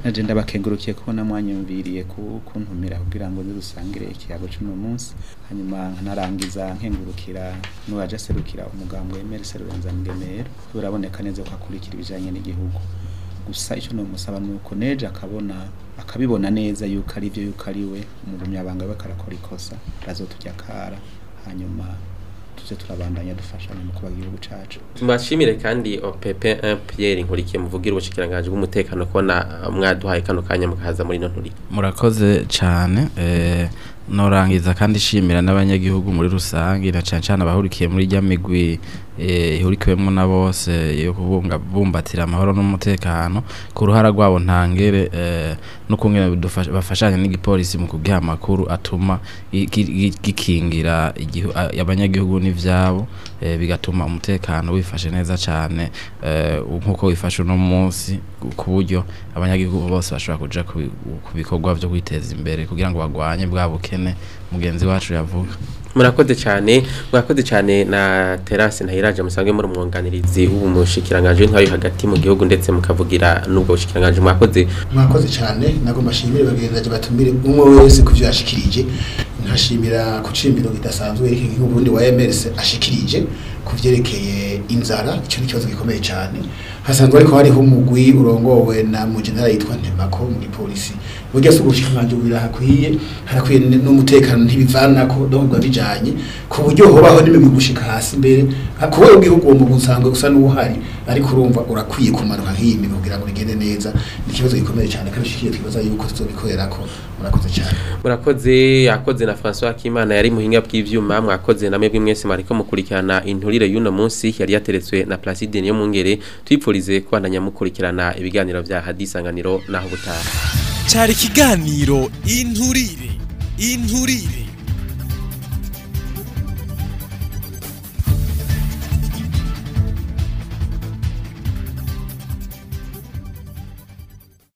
naje ndabakengurukiye kubona mwanyumviriye ku- kuntumira kugira ngo nze dusangire ikiyago cy'uno munsi hanyuma nkanarangiza nkengurukira n'uwaje aserukira umugambwe Emery Serubenza Ngemero biraboneka neza ko akurikira ibijanye n'igihugu gusa icyo nomusaba ni uko neje akabona akabibona neza yuko ari byo yuko ari we umugumyabanga we karakora ikosa razotujya kara hanyuma tuze turabandanya dufashanya mu kuba igihugu cacu Tubashimire kandi OPP 1 Pierre Nkurikiye muvugira ubushikiranganje bw'umutekano kubona mwaduhaye kano kanya mukaza muri no nturi. murakoze cyane eh, norangiza kandi shimira n'abanyagihugu muri rusange na cyane cyane abahurikiye muri rya migwi eh, ihurikiwemo na bose yo kubunga bumbatira amahoro n'umutekano ku ruhara rwabo ntangere eh, no kungena bidufasha- bafashanya n'igipolisi mu kugiha amakuru atuma gi- gi- gikingira igihu- a- abanyagihugu n'ivyabo eh, bigatuma umutekano wifashe neza cyane eh, nkuko wifashe uno munsi ku- ku buryo abanyagihugu bose bashobora kuja ku bi- ku bikorwa byo kwiteza imbere kugira ngo bagwanye bwa bukene mugenzi wacu yavuga Murakoze cyane, murakoze cyane na Terase Ntahiraje musanzwe muri umwunganirizi w'umushikiranganje w'intwari hagati mu gihugu ndetse mukavugira n'ubwo bushikiranganje mwakoze. mwakoze cyane nagomba mbashimire bagenzi batumire umwe wese ku byo yashikirije nkashimira ku cimbiro kidasanzwe nk'ubundi wa MRS ashikirije ku vyerekeye inzara icyo ni ikibazo gikomeye cyane hasanzwe ariko hariho umugwi urongowe na mu general yitwa Ntemako mu gipolisi burya si ubushikiranganje birahakwiye harakwiye n- n'umutekano ntibivanako ndahubwo bijanye ku buryo hobaho n'imigwi gushika hasi mbere kuba ubwihugu uwo mugwi usanga gusa n'uhari ariko urumva urakwiye kumanuka nk'iyi migwi kugira ngo bigende neza ni ikibazo gikomeye cyane kandi shikiye twibaza yuko tuzobikorerako murakoze cyane Murakoze yakoze na François Kimana yari muhinga bw'ivyuma mwakoze na mwebwe mwese mariko mukurikirana inturire y'uno munsi yari yateretswe na Placide niyo mungere twipfurize kubandanya mukurikirana ibiganiro vya hadisanganiro naho butaha. cyari ikiganiro inturire inturire